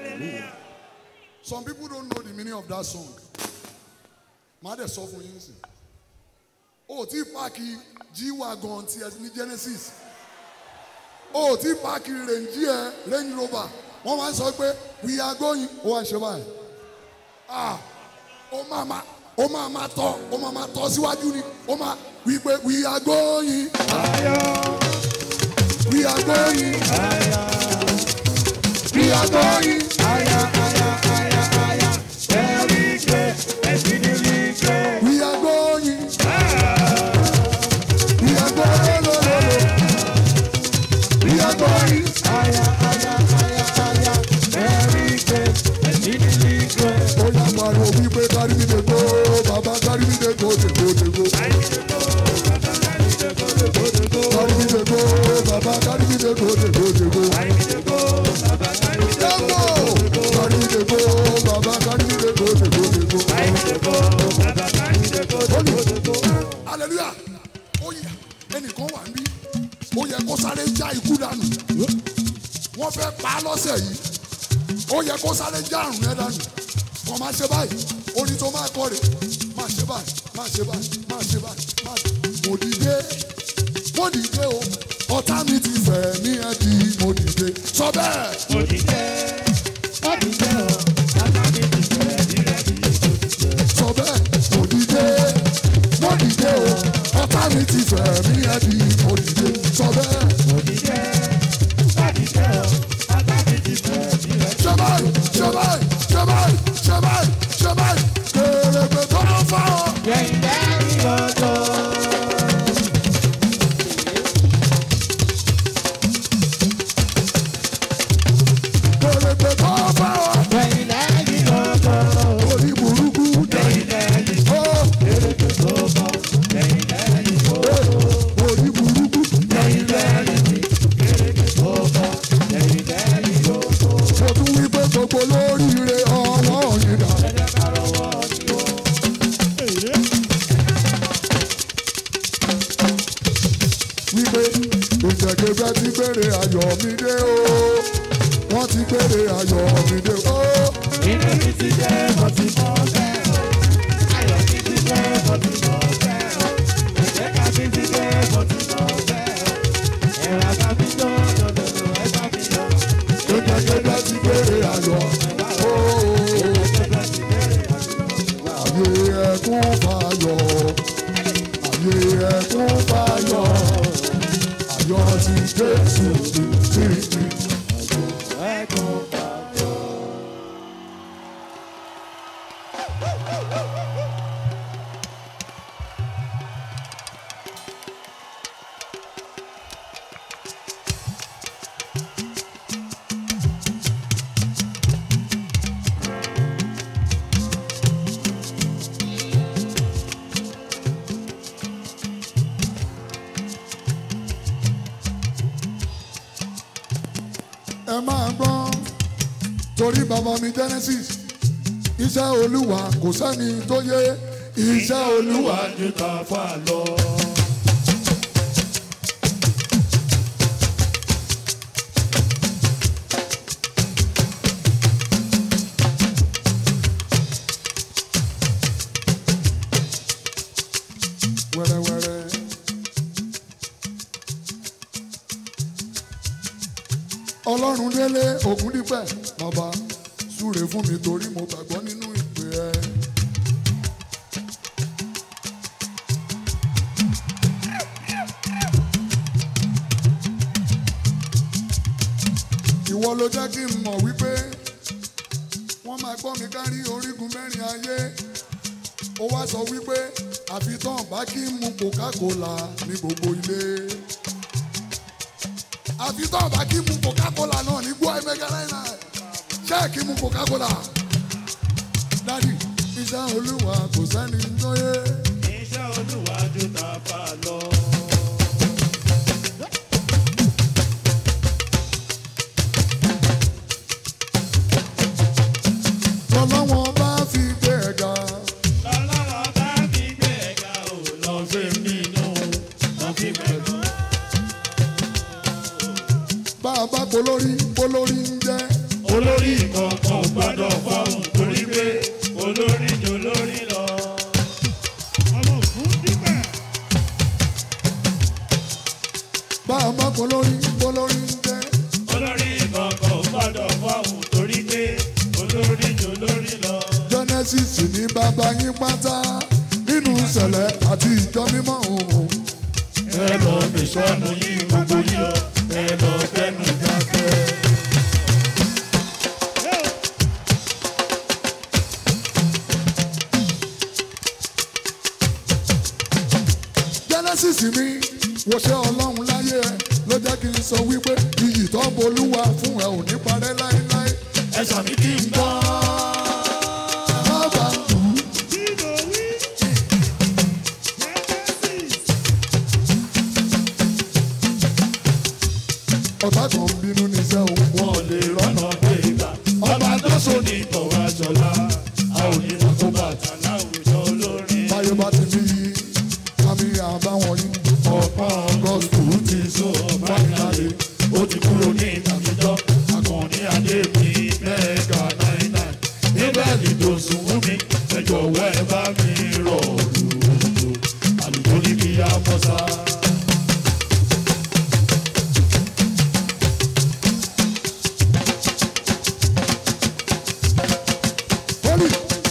Some people don't know the meaning of that song. Má dẹ̀ sọ fún yín sí. O ò tí páàkì G-Wagon ti ẹ ní Genesis o ti paaki renji ẹ range rover wọn wá ń sọ pé we are going ó wá ń ṣe báyìí ah ó máa ma ó máa ma tọ ó máa ma tọ síwájú ni ó máa wí pé we are going we are going we are going Aya, aya, aya, aya. Very great, exceedingly great. we are going we are going lo, lo, lo. we are going Aya, aya, aya, aya. Very great, exceedingly great. ó yá pariwo wípé kárí mi lè go bàbá kárí mi lè go lè go lè go. Carry me dey go, Baba carry me dey go, dey go, dey go. Demo, carry me dey go, Baba carry me dey go, dey go, dey go. Hallelujah. Ó yẹ ẹnìkan wà níbí, ó yẹ kó sáré já ikú dànù. Wọ́n fẹ́ pa á lọ́sẹ̀ yìí. Ó yẹ kó sáré já àrùn yẹn dànù. Kàn máa ṣe báyìí, orin tó máa kọ́ rè. Máa ṣe báyìí, máa ṣe báyìí, máa ṣe báyìí, máa ṣe. Mo dìde mo dìde o ọ̀tá mi ti fẹ̀ mí ẹ di mo dìde sọ bẹ́ẹ̀ sọ bẹ́ẹ̀ mo dìde mo dìde o ọ̀tá mi ti fẹ̀ mí ẹ di mo dìde sọ bẹ́ẹ̀ ṣe báyìí ṣe báyìí ṣe báyìí ṣe báyìí ṣe báyìí kèrègbè tó ló fà ọ́. kèrègbè tó fà ọ́. orí burúkú ó orí burúkú mo tún wí pé gbogbo lóríire ọwọ́ yìí dà. wípé ìjẹ̀gẹ̀fẹ́ ti gbére ayọ̀ mi dé o wọ́n ti gbére ayọ̀ mi dé o. Inú mi ti jẹ́ mo ti mọ̀ bẹ́ẹ̀ o. Ayọ̀ mi ti jẹ́ mo ti mọ̀ bẹ́ẹ̀ o. Ẹ̀jẹ̀ ká mi ti jẹ́ mo ti mọ̀ bẹ́ẹ̀ o. Gẹ́gẹ́gẹ́gẹ́ ti bèrè ayọ̀. Ooo. Ayé ẹkún fayọ̀. Ayé ẹkún fayọ̀. Ayọ̀ ti Jésù ti ti ti. ẹ máa gbọ́ torí bàbá mi Genesis iṣẹ́ olúwa kò sẹ́ni tó yé iṣẹ́ olúwa ju ta fà lọ. wẹ́rẹ́wẹ́rẹ́. ọlọ́run délé ògúndípẹ̀ bàbá súre fún mi torí mo gbàgbọ́ nínú ìpè ẹ. ìwọ ló jẹ́ kí n mọ̀ wípé wọ́n máa gbọ́ mi kárí orígun mẹ́rin ayé ó wá sọ wípé àfi tán bá kí n mu coca-cola ní gbogbo ilé àfi tán bá kí n mu coca-cola náà ní gbọ́ ẹ̀mẹ́gà náírà ṣé kí n mu coca-cola dádì iṣẹ́ olúwa kò sẹ́ni tó yé iṣẹ́ olúwa ju ta fà lọ. lọ́lọ́wọ́n bá fi gbé ẹ̀ga lọ́lọ́wọ́ bá mi gbé ẹ̀ka ò lọ sí nínú lọ sí pẹ̀lú. bá a bá polórí polórí ń jẹ́ olórí kankan ò gbọ́dọ̀ fọ́hùn torí pé olórí jò lórí lọ. ọmọ òfin dípẹ̀. bá a bá polórí polórí ń jẹ́ olórí kankan ò gbọ́dọ̀ fọ́hùn torí pé olórí jò lórí lọ. Genesis ní bàbá yín pátá nínú ìṣẹ̀lẹ̀ àti ìjọ mímọ́ òun. ẹ lọ mi sọnù yín gbogbo yín o ẹ lọ fẹnu jáfẹ́. Genesis mi wòṣẹ́ ọlọ́run láyé ẹ ló jẹ́ kí n sọ wípé iyì tó ń bolúwa fún ẹ ò ní parẹ́ láéláé. ẹ sàmì kí n gbọ́. Bàbá tù ú. ọ̀tá kan ń bínú níṣẹ́ òun. wọn ò lè rọ́nà gbé gbà. ọba tó so ní ìtọ̀wá jọlá a ò ní kó bàtà láwùjọ olórin. báyọ̀ bá ti bí yí àmì àbáwọn yìí. ọ̀pọ̀ ọgọ́sùn ti so ọ̀pá ìlàlẹ̀ ó ti kúrò ní ìtàkùjọ akọni adé mi mẹ́ẹ̀ẹ́dà náírà níbẹ̀ ni dòsùn wú mi ẹ jọ̀wọ́ ẹ bá mi rọ̀ lùlù àlùkò ní kí á mọ́ sá. Holy.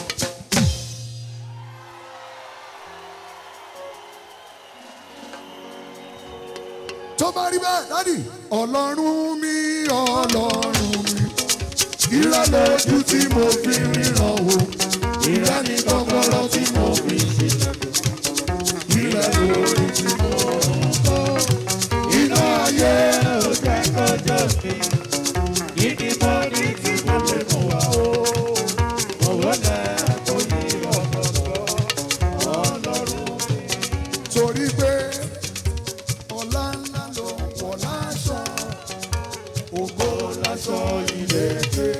tó bá rí bẹ́ẹ̀ dádì ọlọ́run mi ọlọ́run mi ìrẹ́ lójú tí mo fi ríran o ìrẹ́ ní kọ́kọ́rọ́ tí mo fi ṣílẹ̀kùn ìrẹ́ lórí tí mo ń kọ́ iná ayé ó jẹ́ kọjọ́ mi ìdí mọ́ ní tí mo lè mú wa o owó lẹ́ kó yí ọ̀pọ̀pọ̀ ọlọ́run mi. torí pé ọlá ńlá ló wọ̀ láṣọ ògo láṣọ ìlẹ̀kẹ̀.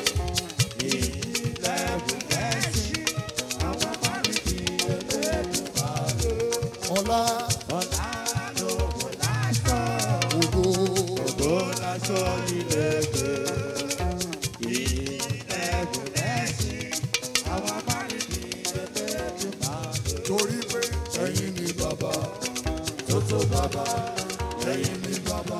ọlá ògo torí pé ẹ̀yin ni bàbá tó tó bàbá ẹ̀yin ni bàbá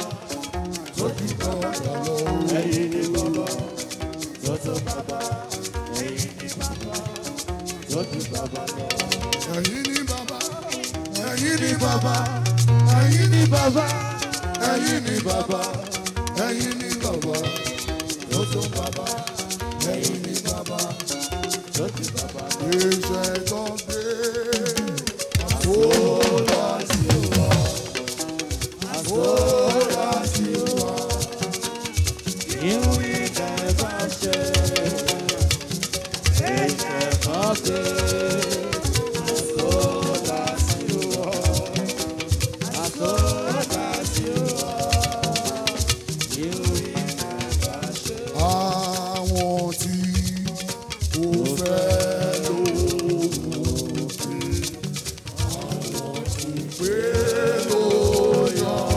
ju bàbá lọ. ẹ̀yin ni bàbá tó tó bàbá ẹ̀yin ni bàbá tó tó bàbá lọ. ẹ̀yin ni bàbá ẹ̀yin ni bàbá ẹ̀yin ni bàbá ẹ̀yin ni bàbá ẹ̀yin ni bàbá tó tó bàbá ẹ̀yin ni bàbá tó tó bàbá lọ. iṣẹ́ tó gbé àfọlá sí wa àfọlá sí wa Ìwú ìjà ẹ bá ṣe ẹ̀jẹ̀ kan ṣe àsọdá sí wọ́ àsọdá sí wọ́ ìwú ìjà ẹ bá ṣe. àwọn tí kò fẹ́ lóògùn pé ló yàn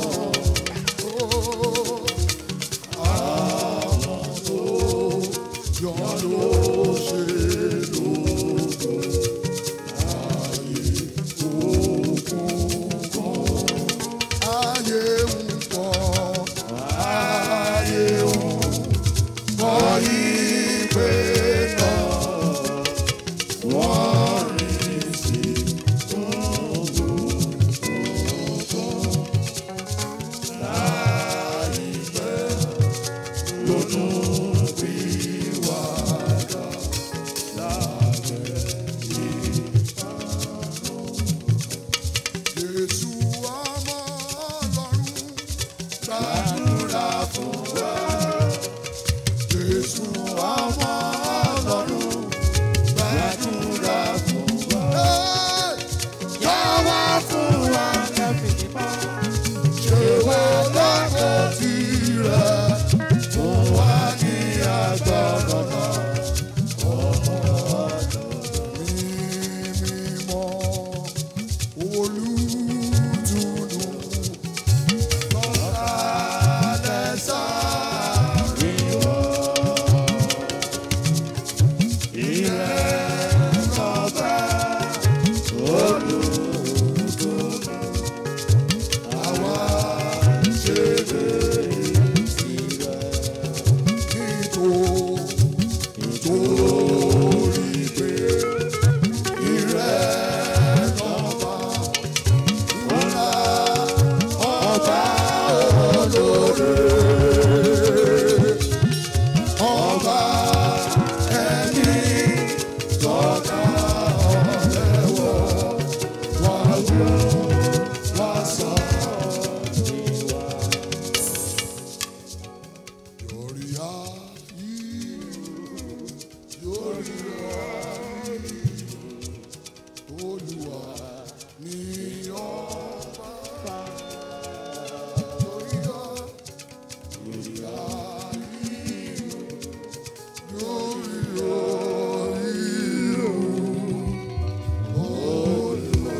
ó àwọn tó yàn ló ṣe lóògùn ayé òkun kan ayé ń pọ̀ ayé ń kọ́ ìpè náà wọ́n rìn sí láìpẹ́ lónú bí wàdà lábẹ́ Jésù ọmọ Ọlọ́run gbàdúrà fún wa. Jésù ọmọ Ọlọ́run gbàdúrà fún wa. Yàwá fún wa ṣe wá lọ́kọ̀ tirẹ̀ fún wa ní agbára náà. Ọmọ ọ̀dọ̀ mi mímọ́ olùtùnú lọ́kàlẹ̀ sáré wọ̀. Àwa ṣe bèrè tirẹ̀ nítorí pé ìrẹ́ lọ́ba ńlá ọba olóore ọba ẹni tọ́ka ọ̀lẹ́wọ̀ wá wú wá sọ níwá. Yorí ayé yorí ayé olúwa ni ọba yorí ayé yorí ayé yorí ayé olúwa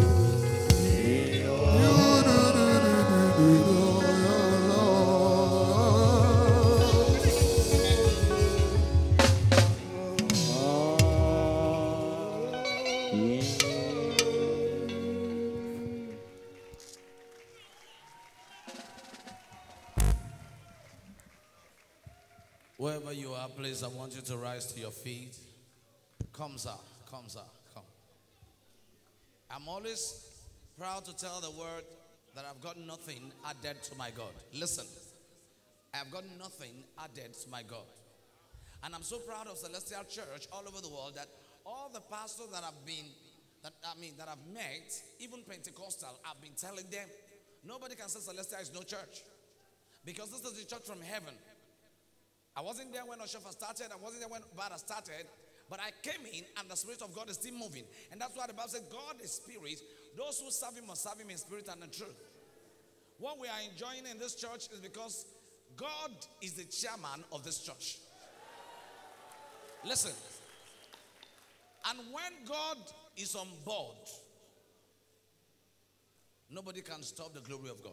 Wherever you are, please, I want you to rise to your feet. Come, sir. Come, sir. Come. I'm always proud to tell the word that I've got nothing added to my God. Listen, I've got nothing added to my God. And I'm so proud of Celestial Church all over the world that all the pastors that have been, that I mean, that I've met, even Pentecostal, I've been telling them, nobody can say Celestial is no church. Because this is the church from heaven. I wasn't there when Oshofa started. I wasn't there when Bada started. But I came in and the Spirit of God is still moving. And that's why the Bible says God is spirit. Those who serve Him must serve Him in spirit and in truth. What we are enjoying in this church is because God is the chairman of this church. Listen. And when God is on board, nobody can stop the glory of God.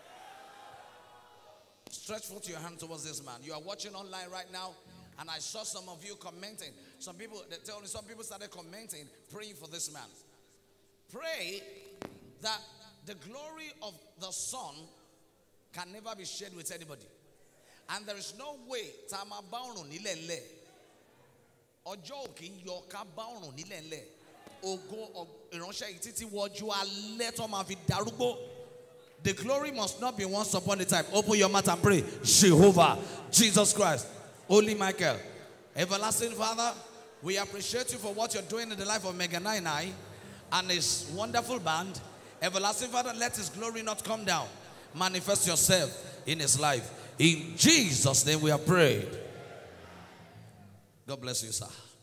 Stretch forth your hand towards this man. You are watching online right now, and I saw some of you commenting. Some people, they tell me, some people started commenting, praying for this man. Pray that the glory of the Son can never be shared with anybody. And there is no way tá a máa bá ọ̀run nílẹ̀ ńlẹ̀. Ọjọ́ ò kì í yọ ká bá ọ̀run nílẹ̀ ńlẹ̀. Ògo ọ̀- ìránṣẹ́ yìí títí wọjú alẹ́ tó máa fi darúgbó. The glory must not be once upon a time. Open your mouth and pray. Jehovah, Jesus Christ, Holy Michael, Everlasting Father, we appreciate you for what you're doing in the life of Mega 99 and his wonderful band. Everlasting Father, let his glory not come down. Manifest yourself in his life. In Jesus' name we have prayed. God bless you, sir.